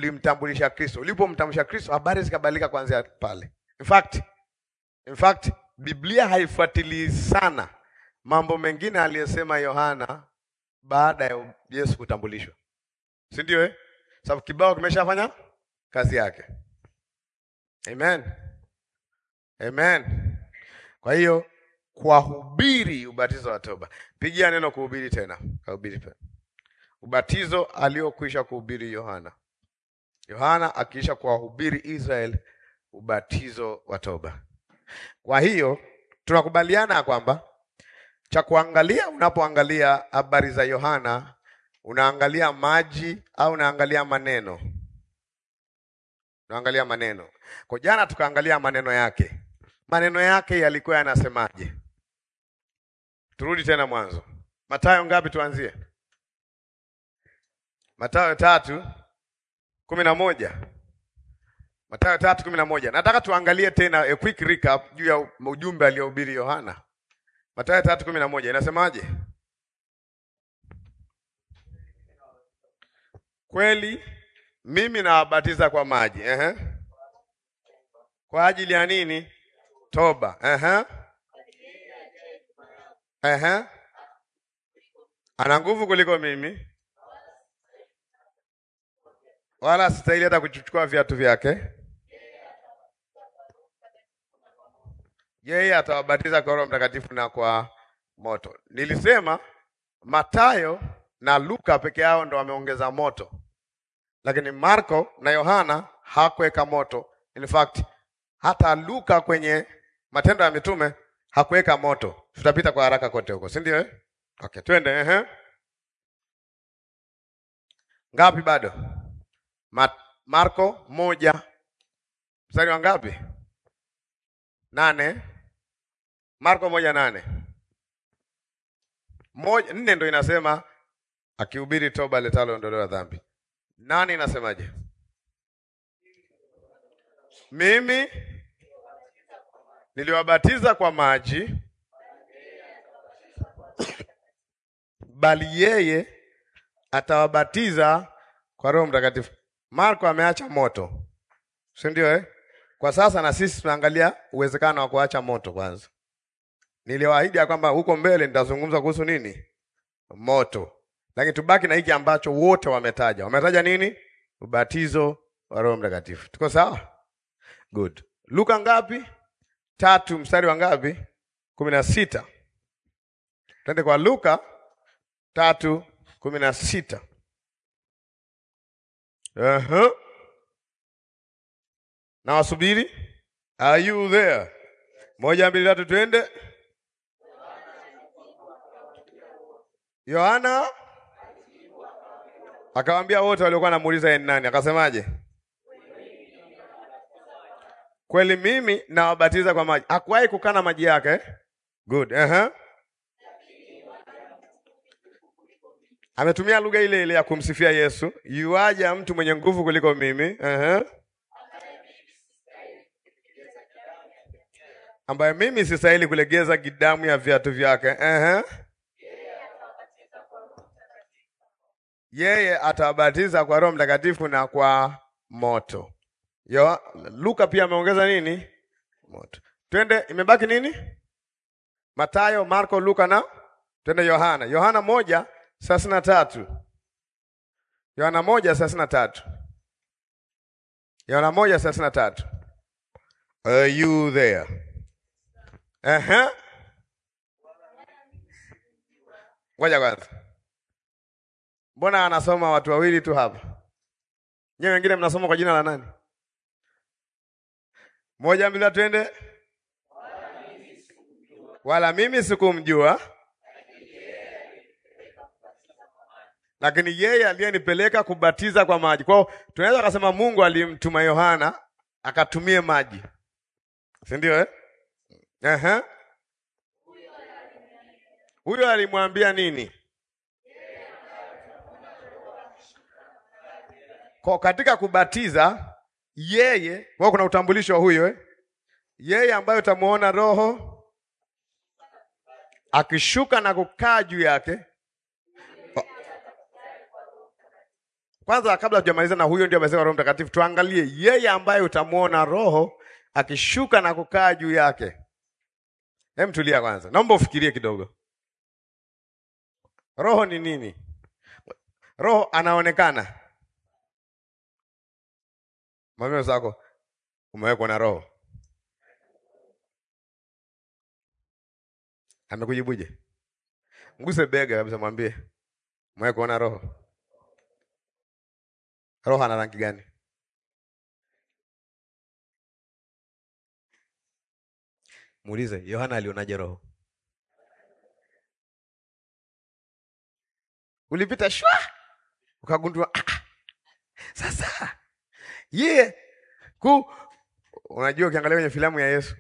ulimtambulisha Kristo. Ulipomtambulisha Kristo, habari zikabadilika kuanzia pale. In fact, in fact, Biblia haifuatilii sana mambo mengine aliyosema Yohana baada ya Yesu kutambulishwa, si ndio eh? Sababu kibao kimeshafanya kazi yake. Amen. Amen. Kwa hiyo kuwahubiri ubatizo wa toba, pigia neno kuhubiri tena, kuhubiri tena ubatizo aliokwisha kuhubiri Yohana. Yohana akiisha kuwahubiri Israel ubatizo wa toba. Kwa hiyo tunakubaliana kwamba cha kuangalia unapoangalia habari za Yohana, unaangalia maji au unaangalia maneno? Unaangalia maneno. Kwa jana tukaangalia maneno yake. Maneno yake yalikuwa yanasemaje? Turudi tena mwanzo. Mathayo ngapi tuanzie? Mathayo tatu kumi na moja. Mathayo tatu kumi na moja. Nataka tuangalie tena a quick recap juu ya ujumbe aliohubiri Yohana. Mathayo tatu kumi na moja inasemaje? Kweli mimi nawabatiza kwa maji ehe. Kwa ajili ya nini? Toba ehe. Ehe. Ana nguvu kuliko mimi, wala sistahili hata kuchukua viatu vyake. Yeye atawabatiza kwa Roho Mtakatifu na kwa moto. Nilisema Mathayo na Luka peke yao ndo wameongeza moto, lakini Marko na Yohana hakuweka moto. In fact hata Luka kwenye Matendo ya Mitume hakuweka moto. Tutapita kwa haraka kote huko, si ndio eh? Okay, twende ehe. Ngapi bado? Ma Marko moja mstari wa ngapi? Nane. Marko moja nane. Moja nne ndo inasema akihubiri toba letalo ondoleo la dhambi. Nane inasemaje? Mimi niliwabatiza kwa maji, bali yeye atawabatiza kwa Roho Mtakatifu. Marko ameacha moto, si ndio eh? Kwa sasa na sisi tunaangalia uwezekano wa kuacha moto kwanza. Niliwaahidi ya kwamba huko mbele nitazungumza kuhusu nini? Moto. Lakini tubaki na hiki ambacho wote wametaja. Wametaja nini? Ubatizo wa Roho Mtakatifu. Tuko sawa? Good. Luka ngapi? Tatu mstari wa ngapi? kumi na sita. Twende kwa Luka tatu kumi na sita. Uh-huh. Na wasubiri. Are you there? Moja, mbili, tatu, twende. Yohana akawaambia wote waliokuwa namuuliza yeye ni nani, akasemaje? Kweli mimi nawabatiza kwa maji. Hakuwahi kukana maji yake. Good. Uh-huh. Ametumia lugha ile ile ya kumsifia Yesu, yuaja mtu mwenye nguvu kuliko mimi. Uh-huh. ambaye mimi sistahili kulegeza gidamu ya viatu vyake. Uh-huh. Yeye atawabatiza kwa Roho Mtakatifu na kwa moto. Yo, Luka pia ameongeza nini? Moto. Twende, imebaki nini? Matayo, Marko, Luka na twende Yohana. Yohana moja thelathini na tatu. Yohana moja thelathini na tatu. Yohana moja thelathini na tatu. Are you there? Ehe. Ngoja kwanza. Mbona anasoma watu wawili tu hapa? Nyewe wengine mnasoma kwa jina la nani? Moja mbili twende. Wala mimi sikumjua, lakini yeye aliyenipeleka kubatiza kwa maji. Kwa hiyo tunaweza kusema Mungu alimtuma Yohana akatumie maji, si ndio eh? Ehe. Huyo alimwambia nini? Kwa katika kubatiza yeye, kwa kuna utambulisho wa huyo eh? Yeye ambaye utamuona Roho akishuka na kukaa juu yake. Kwanza kabla tujamaliza na huyo ndio amesema Roho Mtakatifu, tuangalie yeye ambaye utamuona Roho akishuka na kukaa juu yake. Hem, tulia kwanza, naomba ufikirie kidogo. Roho ni nini? Roho anaonekana. Mwambie zako umewekwa na roho. Amekujibuje? Mguse bega kabisa, mwambie umewekwa na roho. Roho ana rangi gani? Muulize Yohana alionaje roho? Ulipita shwa ukagundua ah, ah. Sasa ye yeah. ku unajua, ukiangalia kwenye filamu ya Yesu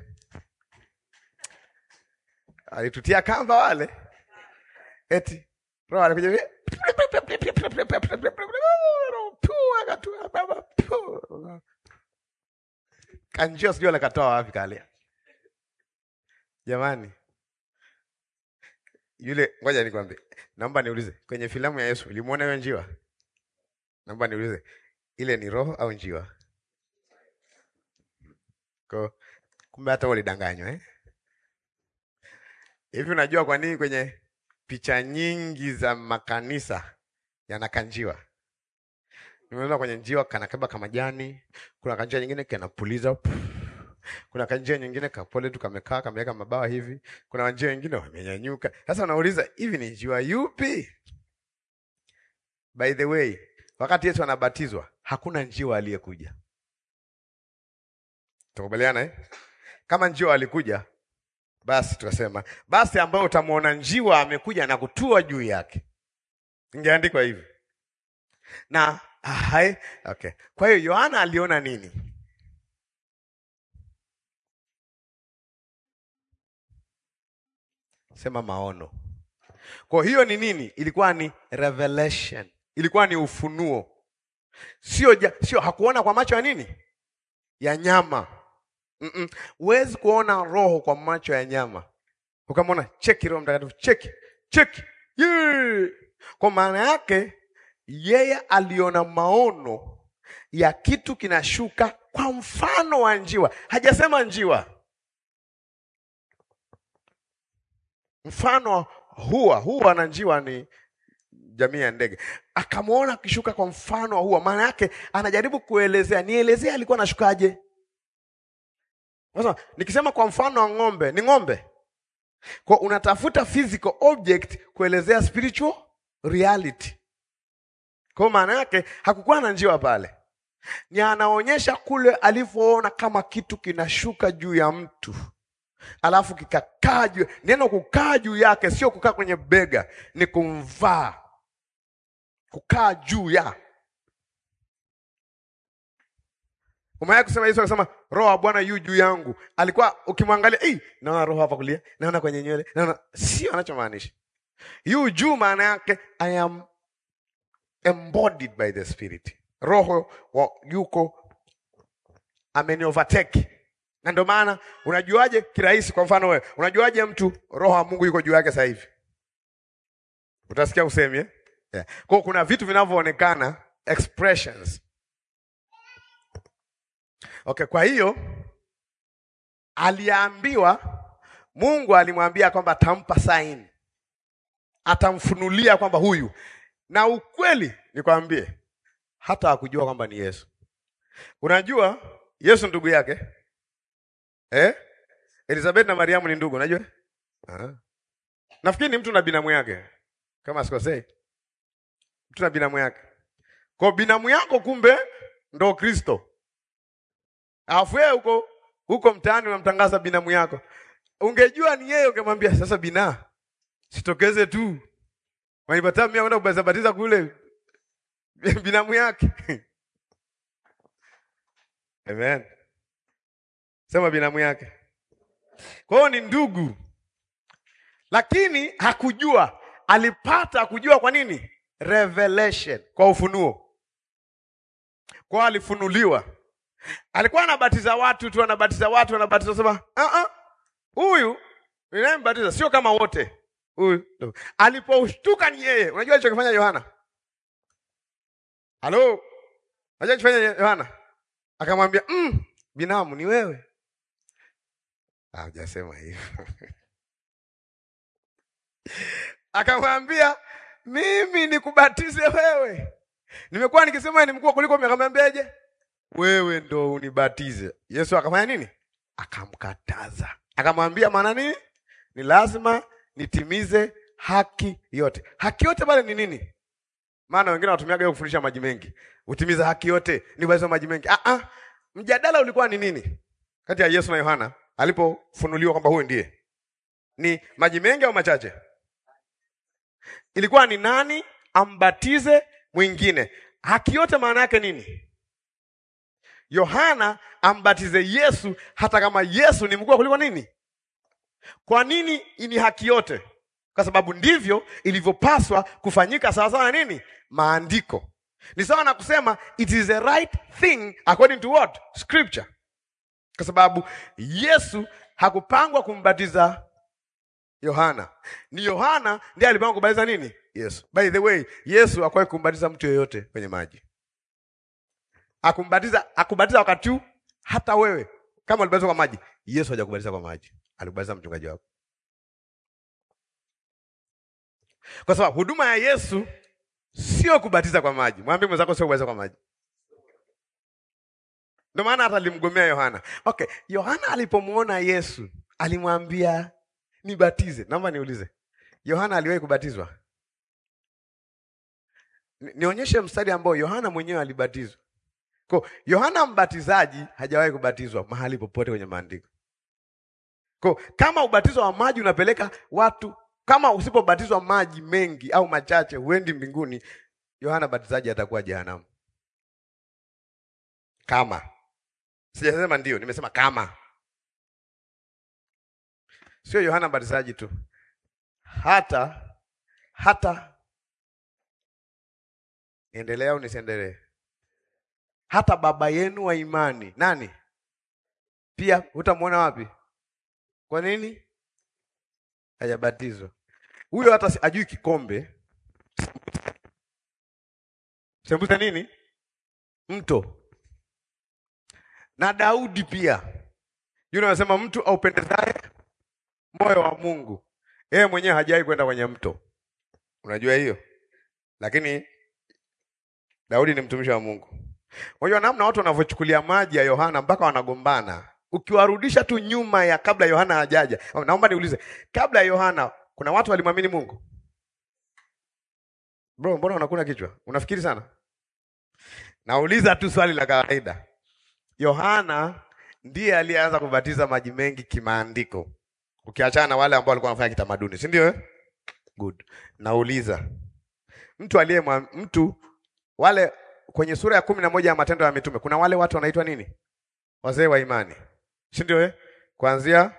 alitutia kamba wale, eti roho alikuja kanjio, sijui alikatoa wapi kale Jamani, yule ngoja nikwambie, naomba niulize, kwenye filamu ya Yesu ulimuona hiyo njiwa? Naomba niulize, ile ni roho au njiwa? Ko, kumbe hata ulidanganywa eh? Hivi unajua kwa nini kwenye picha nyingi za makanisa yana kanjiwa? Nimeona kwenye njiwa kanakaba kama majani, kuna kanjiwa nyingine kanapuliza kuna kanjia nyingine kapole tu kamekaa kameweka mabawa hivi. Kuna njia nyingine wamenyanyuka. Sasa unauliza hivi ni njiwa yupi? By the way, wakati Yesu anabatizwa hakuna njiwa aliyekuja. Tukubaliana eh? Kama njiwa alikuja, basi tukasema basi, ambayo utamwona njiwa amekuja na kutua juu yake, ingeandikwa hivi na hai, okay. Kwa hiyo Yohana aliona nini? Sema maono. Kwa hiyo ni nini? Ilikuwa ni revelation, ilikuwa ni ufunuo. Sio ja, sio hakuona kwa macho ya nini? Ya nyama. Mm -mm. Huwezi kuona roho kwa macho ya nyama. Ukamwona cheki Roho Mtakatifu, cheki cheki, yeah. Kwa maana yake yeye aliona maono ya kitu kinashuka kwa mfano wa njiwa. Hajasema njiwa mfano hua hua na njiwa ni jamii ya ndege. Akamwona akishuka kwa mfano wa hua, maana yake anajaribu kuelezea, nielezea alikuwa anashukaje. Sasa nikisema kwa mfano wa ng'ombe, ni ng'ombe, kwa unatafuta physical object kuelezea spiritual reality. Kwa maana yake hakukuwa na njiwa pale, ni anaonyesha kule alivyoona kama kitu kinashuka juu ya mtu alafu kikakaa juu. Neno kukaa juu yake sio kukaa kwenye bega, ni kumvaa, kukaa juu ya. Umewahi kusema Yesu akasema roho wa Bwana yu juu yangu. Alikuwa ukimwangalia, eh, naona roho hapa kulia, naona kwenye nywele, naona. Sio anachomaanisha yu juu, maana yake I am embodied by the spirit. Roho wa yuko ameni overtake na ndio maana unajuaje kirahisi? Kwa mfano wewe unajuaje mtu roho wa Mungu yuko juu yake sasa hivi? Utasikia usemi eh? Yeah. Kwa kuna vitu vinavyoonekana expressions. Okay, kwa hiyo aliambiwa, Mungu alimwambia kwamba atampa sign, atamfunulia kwamba huyu, na ukweli nikwambie, hata hakujua kwamba ni Yesu. Unajua Yesu ndugu yake Eh? Elizabeth na Mariamu ni ndugu, unajua? Ah. Nafikiri ni mtu na binamu yake. Kama sikosei. Mtu na binamu yake. Kwa binamu yako kumbe ndo Kristo. Alafu wewe huko huko mtaani unamtangaza binamu yako. Ungejua ni yeye ungemwambia sasa bina. Sitokeze tu. Wanipata mimi kwenda kubatiza batiza kule binamu yake. Amen. Sema binamu yake. Kwa hiyo ni ndugu, lakini hakujua. Alipata kujua kwa nini? Revelation, kwa ufunuo. Kwa alifunuliwa. Alikuwa anabatiza watu tu, anabatiza watu, anabatiza sema, ah ah, huyu ninayembatiza sio kama wote. Huyu aliposhtuka ni yeye. Unajua alichokifanya Yohana? Halo, unajua alichofanya Yohana? Akamwambia mm, binamu ni wewe. Hajasema hivyo Akamwambia, mimi nikubatize wewe, nimekuwa nikisema ni mkuu kuliko mimi. Akamwambiaje? Wewe ndo unibatize. Yesu akafanya nini? Akamkataza, akamwambia, maana nini? Ni lazima nitimize haki yote. Haki yote pale ni nini? Maana wengine wanatumiaga hiyo kufundisha maji mengi, utimiza haki yote ni kubatiza maji mengi. Ah, ah, mjadala ulikuwa ni nini kati ya Yesu na Yohana alipofunuliwa kwamba huyu ndiye? Ni maji mengi au machache? Ilikuwa ni nani ambatize mwingine? Haki yote maana yake nini? Yohana ambatize Yesu hata kama Yesu ni mkubwa kuliko nini? Kwa nini ni haki yote? Kwa sababu ndivyo ilivyopaswa kufanyika sawasawa na nini? Maandiko. Ni sawa na kusema it is the right thing according to what? Scripture. Kwa sababu Yesu hakupangwa kumbatiza Yohana. Ni Yohana ndiye alipangwa kumbatiza nini? Yesu. By the way, Yesu hakuwahi kumbatiza mtu yeyote kwenye maji. Akumbatiza, akubatiza wakati huu hata wewe kama ulibatizwa kwa maji, Yesu hajakubatiza kwa maji. Alikubatiza mchungaji wako. Kwa sababu huduma ya Yesu sio kubatiza kwa maji. Mwambie mwenzako sio kubatiza kwa maji. Ndio maana hata alimgomea Yohana. Okay, Yohana alipomwona Yesu alimwambia nibatize. Naomba niulize, Yohana aliwahi kubatizwa? Ni- Nionyeshe mstari ambao Yohana mwenyewe alibatizwa. Kwa Yohana mbatizaji hajawahi kubatizwa mahali popote kwenye maandiko. Kwa kama ubatizo wa maji unapeleka watu, kama usipobatizwa maji mengi au machache huendi mbinguni, Yohana batizaji atakuwa jehanamu. Kama sijasema ndio, nimesema kama. Sio Yohana mbatizaji tu, hata hata endelea au nisiendelee? Hata baba yenu wa imani nani pia hutamwona wapi? Kwa nini hajabatizwa? Huyo hata si- ajui kikombe sembuse nini mto. Na Daudi pia yule anasema mtu aupendezaye moyo wa Mungu, yeye mwenyewe hajawahi kwenda kwenye mto. Unajua hiyo, lakini Daudi ni mtumishi wa Mungu. Unajua namna watu wanavyochukulia maji ya Yohana mpaka wanagombana. Ukiwarudisha tu nyuma ya kabla Yohana hajaja. Naomba niulize, kabla ya Yohana kuna watu walimwamini Mungu? Bro, mbona unakuna kichwa? Unafikiri sana? Nauliza tu swali la kawaida. Yohana ndiye aliyeanza kubatiza maji mengi kimaandiko. Ukiachana na wale ambao walikuwa wanafanya kitamaduni, si ndio? eh? Good. Nauliza. Mtu aliye mtu wale kwenye sura ya kumi na moja ya Matendo ya Mitume kuna wale watu wanaitwa nini? Wazee wa imani, si ndio? Eh, kuanzia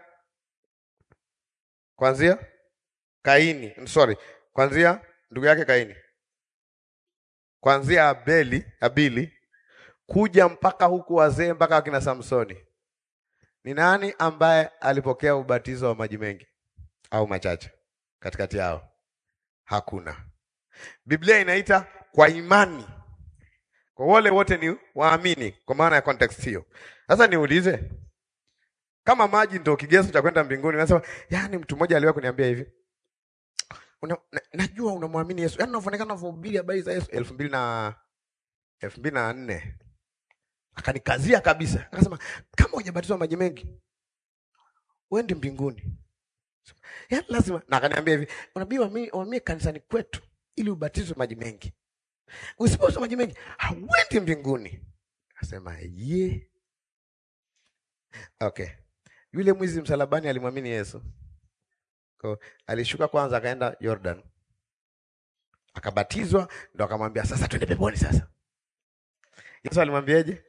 kuanzia Kaini, sorry, kuanzia ndugu yake Kaini, kuanzia Abeli, Abili kuja mpaka huku wazee mpaka wakina Samsoni. Ni nani ambaye alipokea ubatizo wa maji mengi au machache katikati yao? Hakuna. Biblia inaita kwa imani kwa wale wote ni waamini, kwa maana ya context hiyo. Sasa niulize, kama maji ndio kigezo cha kwenda mbinguni, nasema yani, mtu mmoja aliwahi kuniambia hivi una, na, najua unamwamini Yesu, yani unavyoonekana unavyohubiri habari za Yesu elfu mbili na elfu mbili na nne akanikazia kabisa, akasema kama hujabatizwa maji mengi uende mbinguni, yani lazima. Na akaniambia hivi, unabii wamie kanisani kwetu ili ubatizwe maji mengi Usipoza maji mengi hauendi mbinguni. Akasema ye, okay. Yule mwizi msalabani alimwamini Yesu, kwa alishuka kwanza, akaenda Jordan akabatizwa, ndo akamwambia sasa twende peponi. Sasa Yesu alimwambiaje?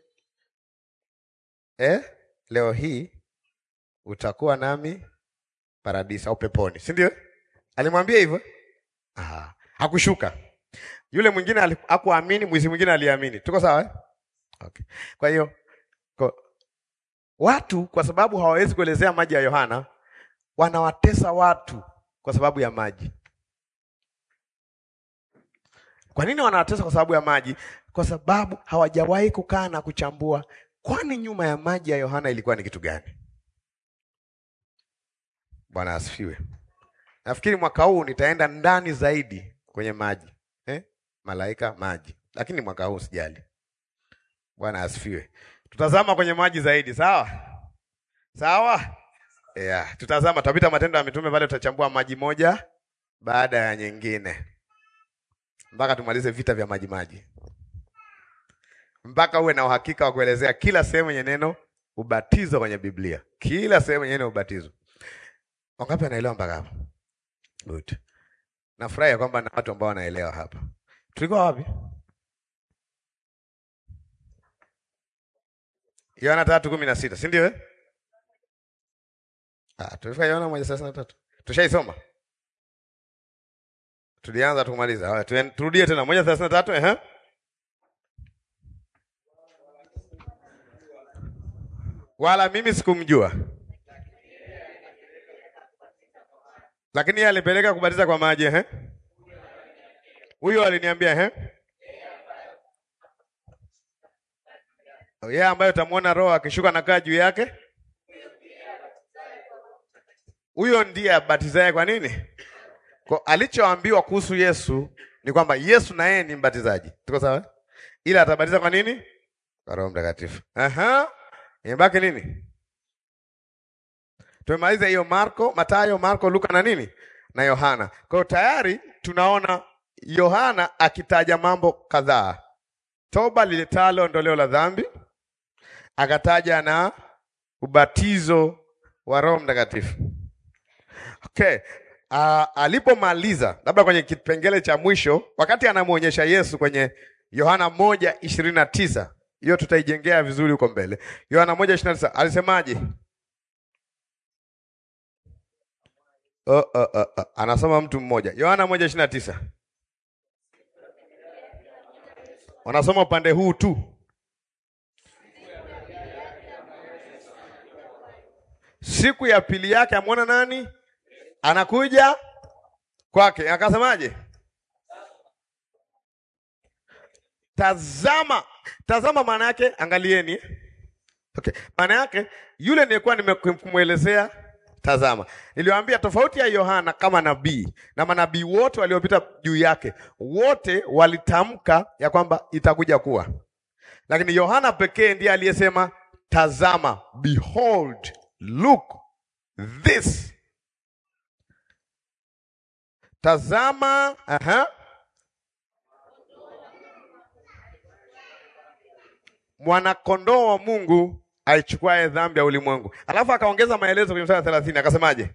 Eh, leo hii utakuwa nami paradisi au peponi, si ndio? Alimwambia hivyo. Aha, hakushuka yule mwingine hakuamini, mwizi mwingine aliamini. Tuko sawa eh? Okay. Kwa hiyo kwa, watu kwa sababu hawawezi kuelezea maji ya Yohana wanawatesa watu kwa sababu ya maji. Kwa nini wanawatesa kwa sababu ya maji? Kwa sababu hawajawahi kukaa na kuchambua, kwani nyuma ya maji ya Yohana ilikuwa ni kitu gani? Bwana asifiwe. nafikiri mwaka huu nitaenda ndani zaidi kwenye maji eh? Malaika maji, lakini mwaka huu sijali. Bwana asifiwe. Tutazama kwenye maji zaidi, sawa sawa. Yeah, tutazama, tutapita Matendo ya Mitume pale, tutachambua maji moja baada ya nyingine mpaka tumalize vita vya maji maji, mpaka uwe na uhakika wa kuelezea kila sehemu yenye neno ubatizo kwenye Biblia, kila sehemu yenye neno ubatizo. Wangapi wanaelewa mpaka hapo? Good. Nafurahi kwamba na watu ambao wanaelewa hapa. Tulikuwa wapi? Yohana tatu kumi na sita, si ndio eh? Ah, tulifika Yohana moja thelathini na tatu. Tushaisoma. Tulianza tukumaliza. Haya, tuen- turudie tena moja thelathini na tatu ehe. Wala mimi sikumjua. Lakini yeye alipeleka kubatiza kwa maji ehe. Huyo aliniambia ehe. Yeye ambaye utamwona Roho akishuka na kaa juu yake. Huyo ndiye abatizaye kwa nini? Kwa alichoambiwa kuhusu Yesu ni kwamba Yesu na yeye ni mbatizaji. Tuko sawa? Ila atabatiza kwa nini? Kwa Roho Mtakatifu. Aha. Imebaki nini? Tumemaliza hiyo Marko, Matayo, Marko, Luka na nini? Na Yohana. Kwa hiyo tayari tunaona Yohana akitaja mambo kadhaa. Toba liletalo ondoleo la dhambi, akataja na ubatizo wa Roho Mtakatifu. Okay. Uh, alipomaliza labda kwenye kipengele cha mwisho, wakati anamwonyesha Yesu kwenye Yohana moja ishirini na tisa hiyo tutaijengea vizuri huko mbele. Yohana moja ishirini na tisa alisemaje? Oh, oh, oh, oh. Anasoma mtu mmoja. Yohana moja ishirini na tisa wanasoma upande huu tu. Siku ya pili yake amwona nani? Anakuja kwake, akasemaje? Tazama, tazama maana yake angalieni. eh? Okay. Maana yake yule nilikuwa nimekumwelezea tazama. Niliwaambia tofauti ya Yohana kama nabii na manabii wote waliopita juu yake, wote walitamka ya kwamba itakuja kuwa. Lakini Yohana pekee ndiye aliyesema tazama, behold, look this. Tazama, aha. mwanakondoo wa Mungu aichukuaye dhambi ya ulimwengu. Alafu akaongeza maelezo kwenye mstari wa thelathini akasemaje?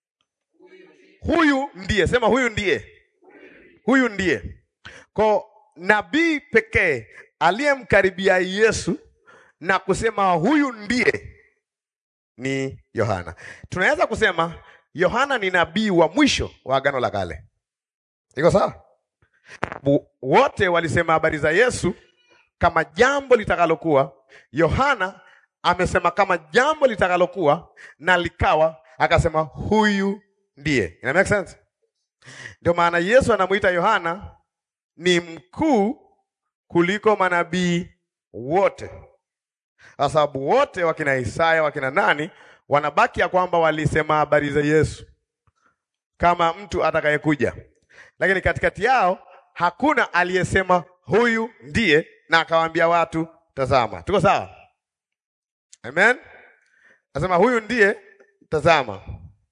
Huyu ndiye, sema huyu ndiye, huyu ndiye. Kwa nabii pekee aliyemkaribia Yesu na kusema huyu ndiye ni Yohana. Tunaweza kusema Yohana ni nabii wa mwisho wa Agano la Kale. Iko sawa? Bu- Wote walisema habari za Yesu kama jambo litakalokuwa. Yohana amesema kama jambo litakalokuwa na likawa, akasema huyu ndiye. Ina make sense? Ndio maana Yesu anamuita Yohana ni mkuu kuliko manabii wote, kwa sababu wote wakina Isaya wakina nani wanabaki ya kwamba walisema habari za Yesu kama mtu atakayekuja, lakini katikati yao hakuna aliyesema huyu ndiye na akawaambia watu tazama. Tuko sawa? Amen. Nasema huyu ndiye, tazama.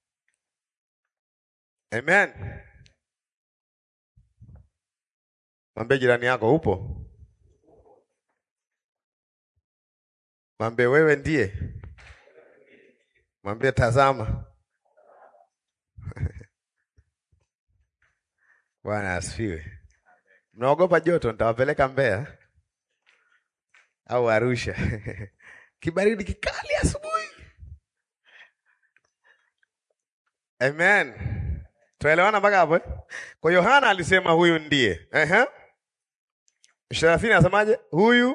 Amen. Mwambie jirani yako upo. Mwambie wewe ndiye. Mwambie tazama. Bwana asifiwe. Mnaogopa joto, nitawapeleka Mbeya au Arusha. Kibaridi kikali asubuhi. Amen. Tuelewana mpaka hapo? eh? Kwa Yohana alisema huyu ndiye. Ehe. Thelathini anasemaje? Huyu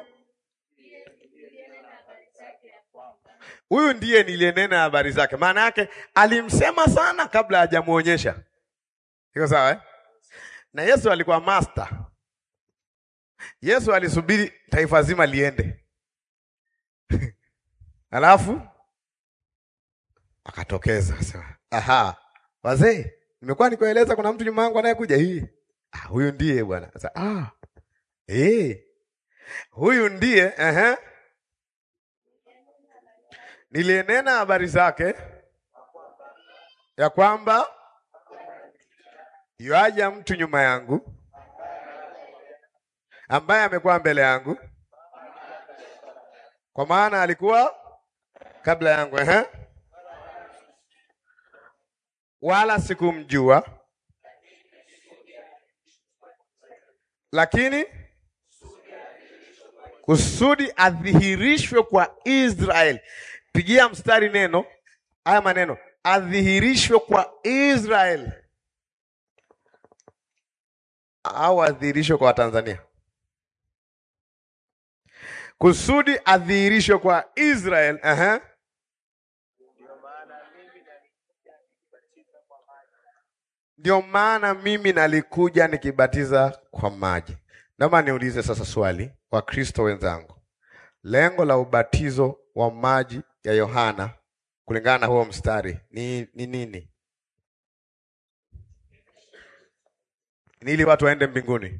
huyu ndiye niliyenena habari zake. Maana yake alimsema sana kabla hajamuonyesha. Iko sawa eh? Na Yesu alikuwa master. Yesu alisubiri taifa zima liende, alafu akatokeza akasema, aha, wazee nimekuwa nikueleza kuna mtu nyuma yangu anayekuja hii. Ah, huyu ndiye bwana. Sasa ah. Eh. Huyu ndiye ehe. Nilienena habari zake ya kwamba yuaja mtu nyuma yangu ambaye amekuwa mbele yangu, kwa maana alikuwa kabla yangu ehe. Wala sikumjua, lakini kusudi adhihirishwe kwa Israeli. Pigia mstari neno haya maneno, adhihirishwe kwa Israeli au adhihirishwe kwa Watanzania? Kusudi adhihirishwe kwa Israeli. Aha. Ndio maana mimi nalikuja nikibatiza kwa maji. Naomba niulize sasa swali, Wakristo wenzangu, lengo la ubatizo wa maji ya Yohana kulingana na huo mstari ni, ni nini? Ni ili watu waende mbinguni.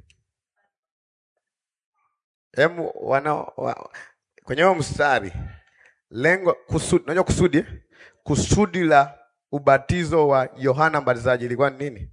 Hemu wana wa, kwenye huo mstari lengo kusudi, unajua kusudi eh? kusudi la ubatizo wa Yohana Mbatizaji ilikuwa ni nini?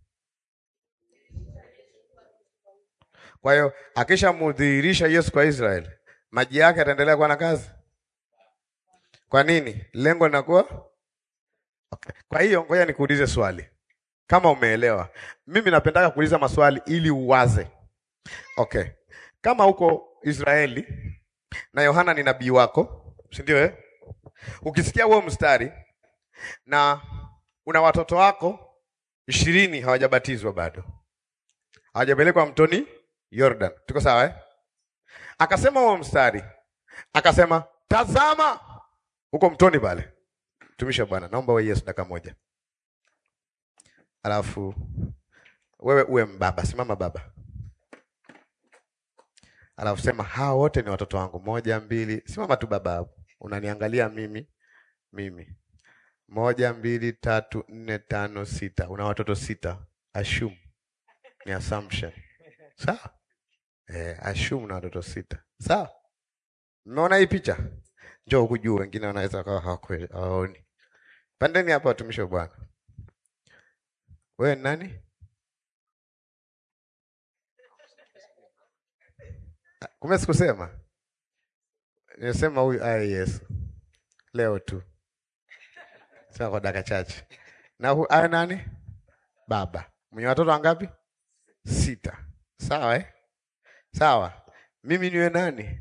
Kwa hiyo akishamdhihirisha Yesu kwa Israeli, maji yake yataendelea kuwa na kazi. Kwa nini? Lengo linakuwa okay. Kwa hiyo ngoja nikuulize swali kama umeelewa. Mimi napendaka kuuliza maswali ili uwaze. Okay, kama uko Israeli na Yohana ni nabii wako, si ndio eh? Ukisikia huo mstari na una watoto wako ishirini hawajabatizwa bado, hawajapelekwa mtoni Jordan, tuko sawa eh? Akasema huo mstari, akasema tazama huko mtoni pale, mtumishi wa Bwana, naomba wewe Yesu dakika moja, alafu wewe uwe mbaba, simama baba, alafu sema hawa wote ni watoto wangu, moja mbili, simama tu baba hapo, unaniangalia mimi mimi moja mbili tatu nne tano sita. Una watoto sita, assume ni assumption, sawa? Eh, assume una watoto sita, sawa? Mmeona hii picha? Njoo huku juu, wengine wanaweza kawa hawakweli, hawaoni. Pandeni hapa, watumishi wa Bwana. Wewe ni nani? Kumbe sikusema, nimesema huyu aye Yesu leo tu sasa kwa dakika chache. Na hu, awe nani? Baba. Mwenye watoto wangapi? Sita. Sawa eh? Sawa. Mimi niwe nani?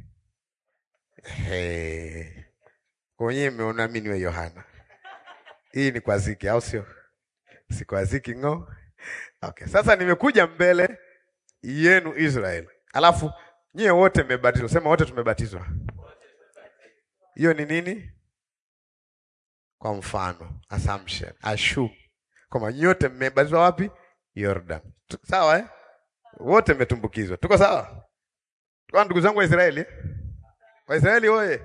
Hey. Kwenye mmeona mimi niwe Yohana. Hii ni kwa ziki au sio? Si kwa ziki ngo. Okay. Sasa nimekuja mbele yenu Israel. Alafu nyie wote mmebatizwa. Sema wote tumebatizwa. Hiyo ni nini? Kwa mfano assumption, assume kwamba nyote mmebatizwa wapi? Jordan. Sawa eh? Wote mmetumbukizwa. Tuko sawa? Kwa ndugu zangu wa Israeli, Waisraeli oye!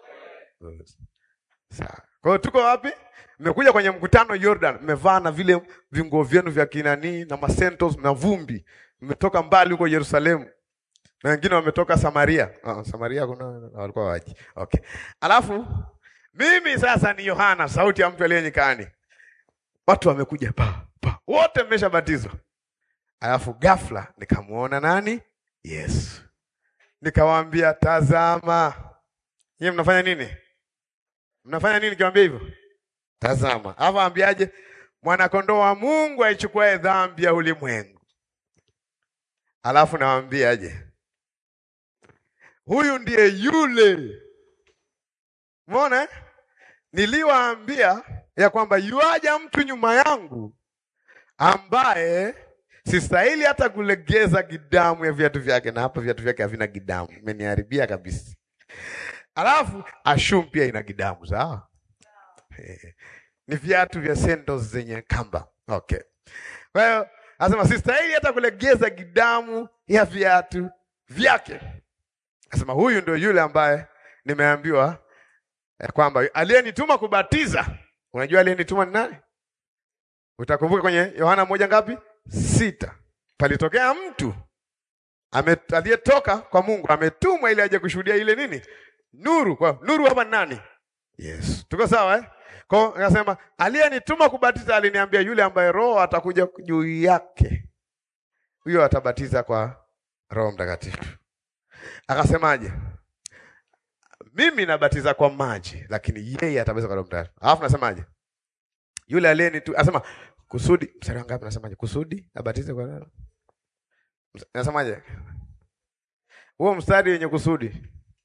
Sawa. Kwa hiyo tuko wapi? Mmekuja kwenye mkutano Jordan, mmevaa na vile vinguo vyenu vya kinani na masentos na vumbi, mmetoka mbali huko Yerusalemu na wengine wametoka Samaria. Oh, Samaria kuna walikuwa waji. Okay. Alafu mimi sasa ni Yohana, sauti ya mtu aliye nyikani. Watu wamekuja pa pa, wote mmeshabatizwa. Alafu ghafla nikamwona nani? Yesu. Nikawaambia, tazama. Nyie mnafanya nini? Mnafanya nini nikiwaambia hivyo? Tazama. Alafu ambiaje? Mwanakondoo wa Mungu aichukuae dhambi ya ulimwengu. Alafu nawaambiaje? Huyu ndiye yule Umeona eh? Niliwaambia ya kwamba yuaja mtu nyuma yangu ambaye sistahili hata kulegeza gidamu ya viatu vyake, na hapa viatu vyake havina gidamu, imeniharibia kabisa. Alafu ashum pia ina gidamu, sawa? Eh, ni viatu vya sandals zenye kamba. Okay, kwa hiyo anasema sistahili hata kulegeza gidamu ya viatu vyake. Anasema huyu ndio yule ambaye nimeambiwa ya kwamba aliyenituma kubatiza. Unajua aliyenituma ni nani? Utakumbuka kwenye Yohana moja ngapi? Sita. Palitokea mtu ame- aliyetoka kwa Mungu ametumwa ili aje kushuhudia ile nini? Nuru. Kwa nuru hapa ni nani? Yesu. Tuko sawa eh? Kwa hiyo akasema aliyenituma kubatiza aliniambia yule ambaye Roho atakuja juu yake. Huyo atabatiza kwa Roho Mtakatifu. Akasemaje? Mimi nabatiza kwa maji, lakini yeye atabatiza kwa Roho Mtakatifu. Alafu nasemaje? Yule aliyenitu asema kusudi, mstari wa ngapi nasemaje? Kusudi abatize kwa Roho. Nasemaje? Huo mstari wenye kusudi.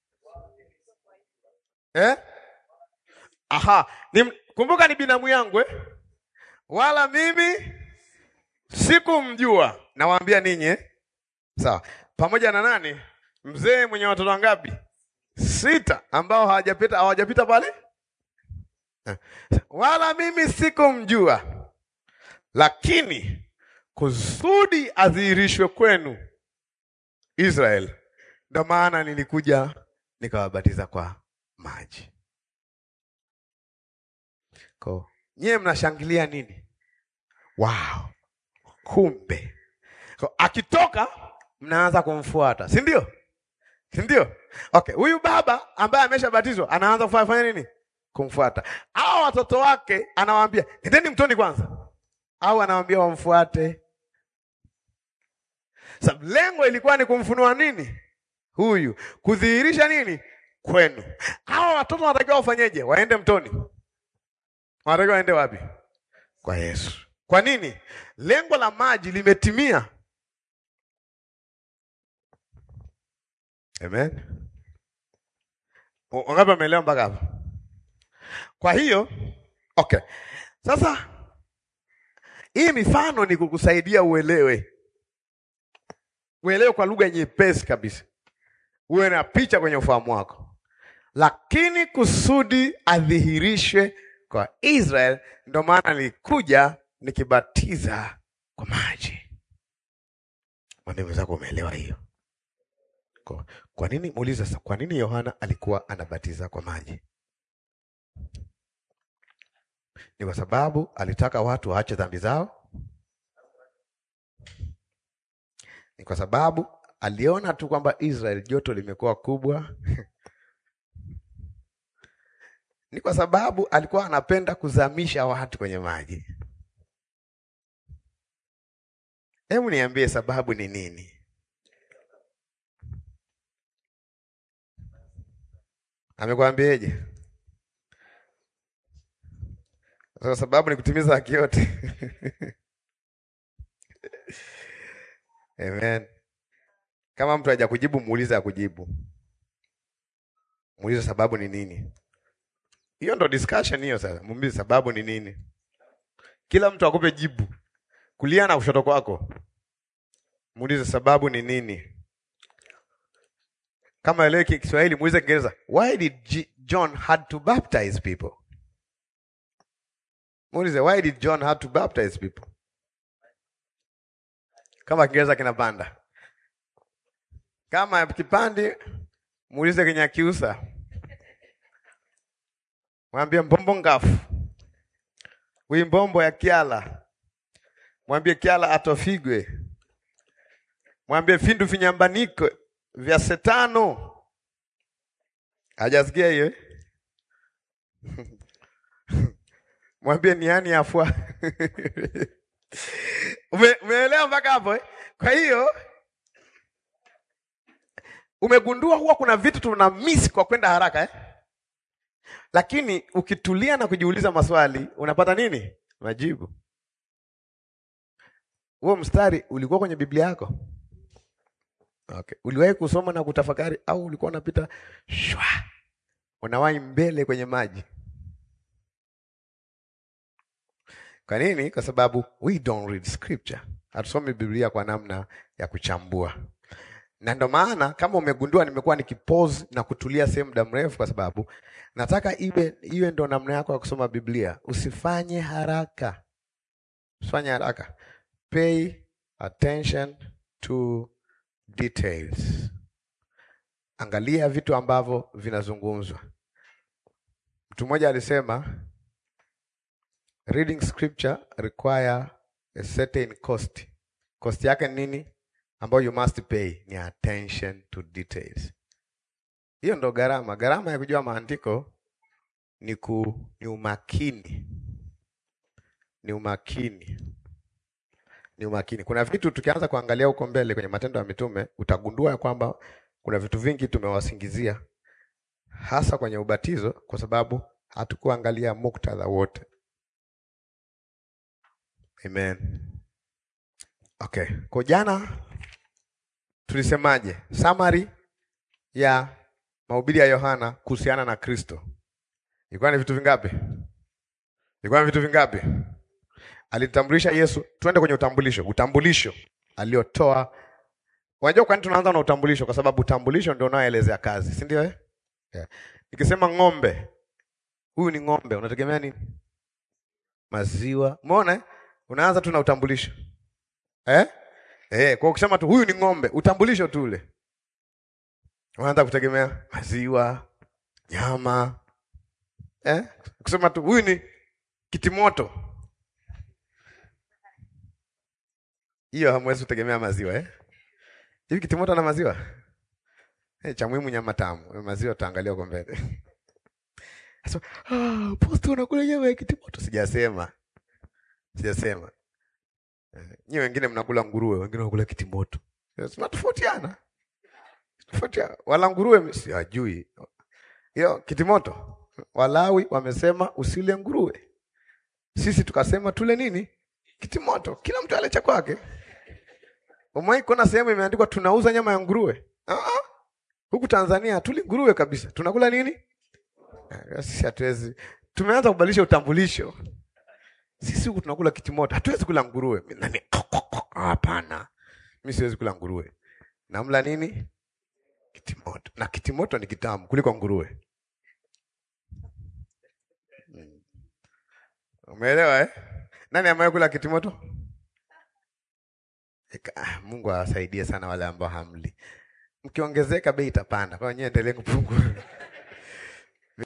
Eh? Aha, ni, kumbuka ni binamu yangu eh? Wala mimi sikumjua. Nawaambia ninyi eh? Sawa. Pamoja na nani? Mzee mwenye watoto wangapi? Sita ambao hawajapita hawajapita pale? Eh. Wala mimi sikumjua. Lakini kusudi adhihirishwe kwenu Israel. Ndio maana nilikuja nikawabatiza kwa maji. Ko, nyie mnashangilia nini? Wow, kumbe ko, akitoka mnaanza kumfuata, si ndio? Si ndio? Okay, huyu baba ambaye ameshabatizwa anaanza kufanya fanya nini? Kumfuata. Hao watoto wake anawaambia nendeni mtoni kwanza, au anawaambia wamfuate. Sababu lengo ilikuwa ni kumfunua nini huyu, kudhihirisha nini kwenu. Hao watoto wanatakiwa wafanyeje? Waende mtoni. Wanatakiwa waende wapi? Kwa Yesu. Kwa nini? Lengo la maji limetimia. Amen. Wangapi wameelewa mpaka hapo? Kwa hiyo okay, sasa hii mifano ni kukusaidia uelewe, uelewe kwa lugha nyepesi kabisa, uwe na picha kwenye ufahamu wako, lakini kusudi adhihirishwe kwa Israel. Ndio maana nilikuja nikibatiza kwa maji. Mwambie mwenzako umeelewa hiyo? Kwa, kwa nini muulize sasa, kwa nini Yohana alikuwa anabatiza kwa maji? Ni kwa sababu alitaka watu waache dhambi zao? Ni kwa sababu aliona tu kwamba Israel joto limekuwa kubwa? Ni kwa sababu alikuwa anapenda kuzamisha watu kwenye maji? Hebu niambie sababu ni nini? Amekwambieje? Kwa sababu ni kutimiza haki yote. Amen. Kama mtu haja kujibu, muulize akujibu, muulize sababu ni nini. Hiyo ndo discussion hiyo. Sasa muulize sababu ni nini, kila mtu akupe jibu, kulia na kushoto kwako, muulize sababu ni nini. Kama elewe Kiswahili, muulize Kiingereza, why did G John had to baptize people? Muulize why did John had to baptize people? Kama Kiingereza kinapanda, kama kipandi, muulize Kinyakyusa, mwambie mbombo ngafu wimbombo ya Kyala, mwambie Kyala atofigwe, mwambie findu vinyambaniko vya setano. Hajasikia hiyo? Mwambie niani afua. Ume, umeelewa mpaka hapo eh? Kwa hiyo umegundua huwa kuna vitu tuna miss kwa kwenda haraka eh? Lakini ukitulia na kujiuliza maswali unapata nini? Majibu. Huo mstari ulikuwa kwenye Biblia yako? Okay. Uliwahi kusoma na kutafakari au ulikuwa unapita shwa unawahi mbele kwenye maji? Kwa nini? Kwa sababu we don't read scripture. Hatusomi Biblia kwa namna ya kuchambua, na ndio maana kama umegundua, nimekuwa nikipause na kutulia sehemu muda mrefu, kwa sababu nataka iwe iwe ndo namna yako ya kusoma Biblia. Usifanye haraka, usifanye haraka, pay attention to details. Angalia vitu ambavyo vinazungumzwa. Mtu mmoja alisema reading scripture require a certain cost. Cost yake ni nini? Ambayo you must pay ni attention to details. Hiyo ndo gharama. Gharama ya kujua maandiko ni ku, ni umakini, ni umakini, ni umakini. Kuna vitu tukianza kuangalia huko mbele kwenye Matendo ya Mitume utagundua ya kwamba kuna vitu vingi tumewasingizia, hasa kwenye ubatizo, kwa sababu hatukuangalia muktadha wote. Amen. Okay, kwa jana tulisemaje? Summary ya mahubiri ya Yohana kuhusiana na Kristo ilikuwa ni vitu vingapi? Ilikuwa ni vitu vingapi? Alitambulisha Yesu. Twende kwenye utambulisho. Utambulisho aliotoa. Unajua kwa nini tunaanza na utambulisho? Kwa sababu utambulisho ndio unaoelezea kazi, si ndio? Eh, yeah. Nikisema ng'ombe, huyu ni ng'ombe, unategemea nini? Maziwa. Umeona? eh? Unaanza tu na utambulisho eh? Eh, kwa ukisema tu huyu ni ng'ombe, utambulisho tu ule, unaanza kutegemea maziwa, nyama eh? Kusema tu huyu ni kitimoto, hiyo hamwezi kutegemea maziwa eh? Hivi kitimoto na maziwa eh, cha muhimu nyama tamu, maziwa tutaangalia huko mbele. Sasa ah, posto unakula nyama ya kitimoto? Sijasema, sijasema. Eh, Nyie wengine mnakula nguruwe, wengine wanakula kitimoto. Eh, Tunatofautiana, tofautiana. Wala nguruwe siwajui hiyo kitimoto. Walawi wamesema usile nguruwe, sisi tukasema tule nini? Kitimoto. Kila mtu ale cha kwake. Umewahi kuona sehemu imeandikwa tunauza nyama ya nguruwe? Ah, huku Tanzania hatuli nguruwe kabisa, tunakula nini? Eh, Sisi hatuwezi, tumeanza kubadilisha utambulisho. Sisi huku tunakula kitimoto, hatuwezi kula nguruwe. Mimi nani? Hapana, mimi siwezi kula nguruwe. Namla nini? Kitimoto, na kitimoto ni kitamu kuliko nguruwe. Mm. Umeelewa eh? Nani amewahi kula kitimoto? Eka, ah, Mungu awasaidie sana wale ambao hamli. Mkiongezeka bei itapanda, kwa hiyo nyewe endelee kupungua.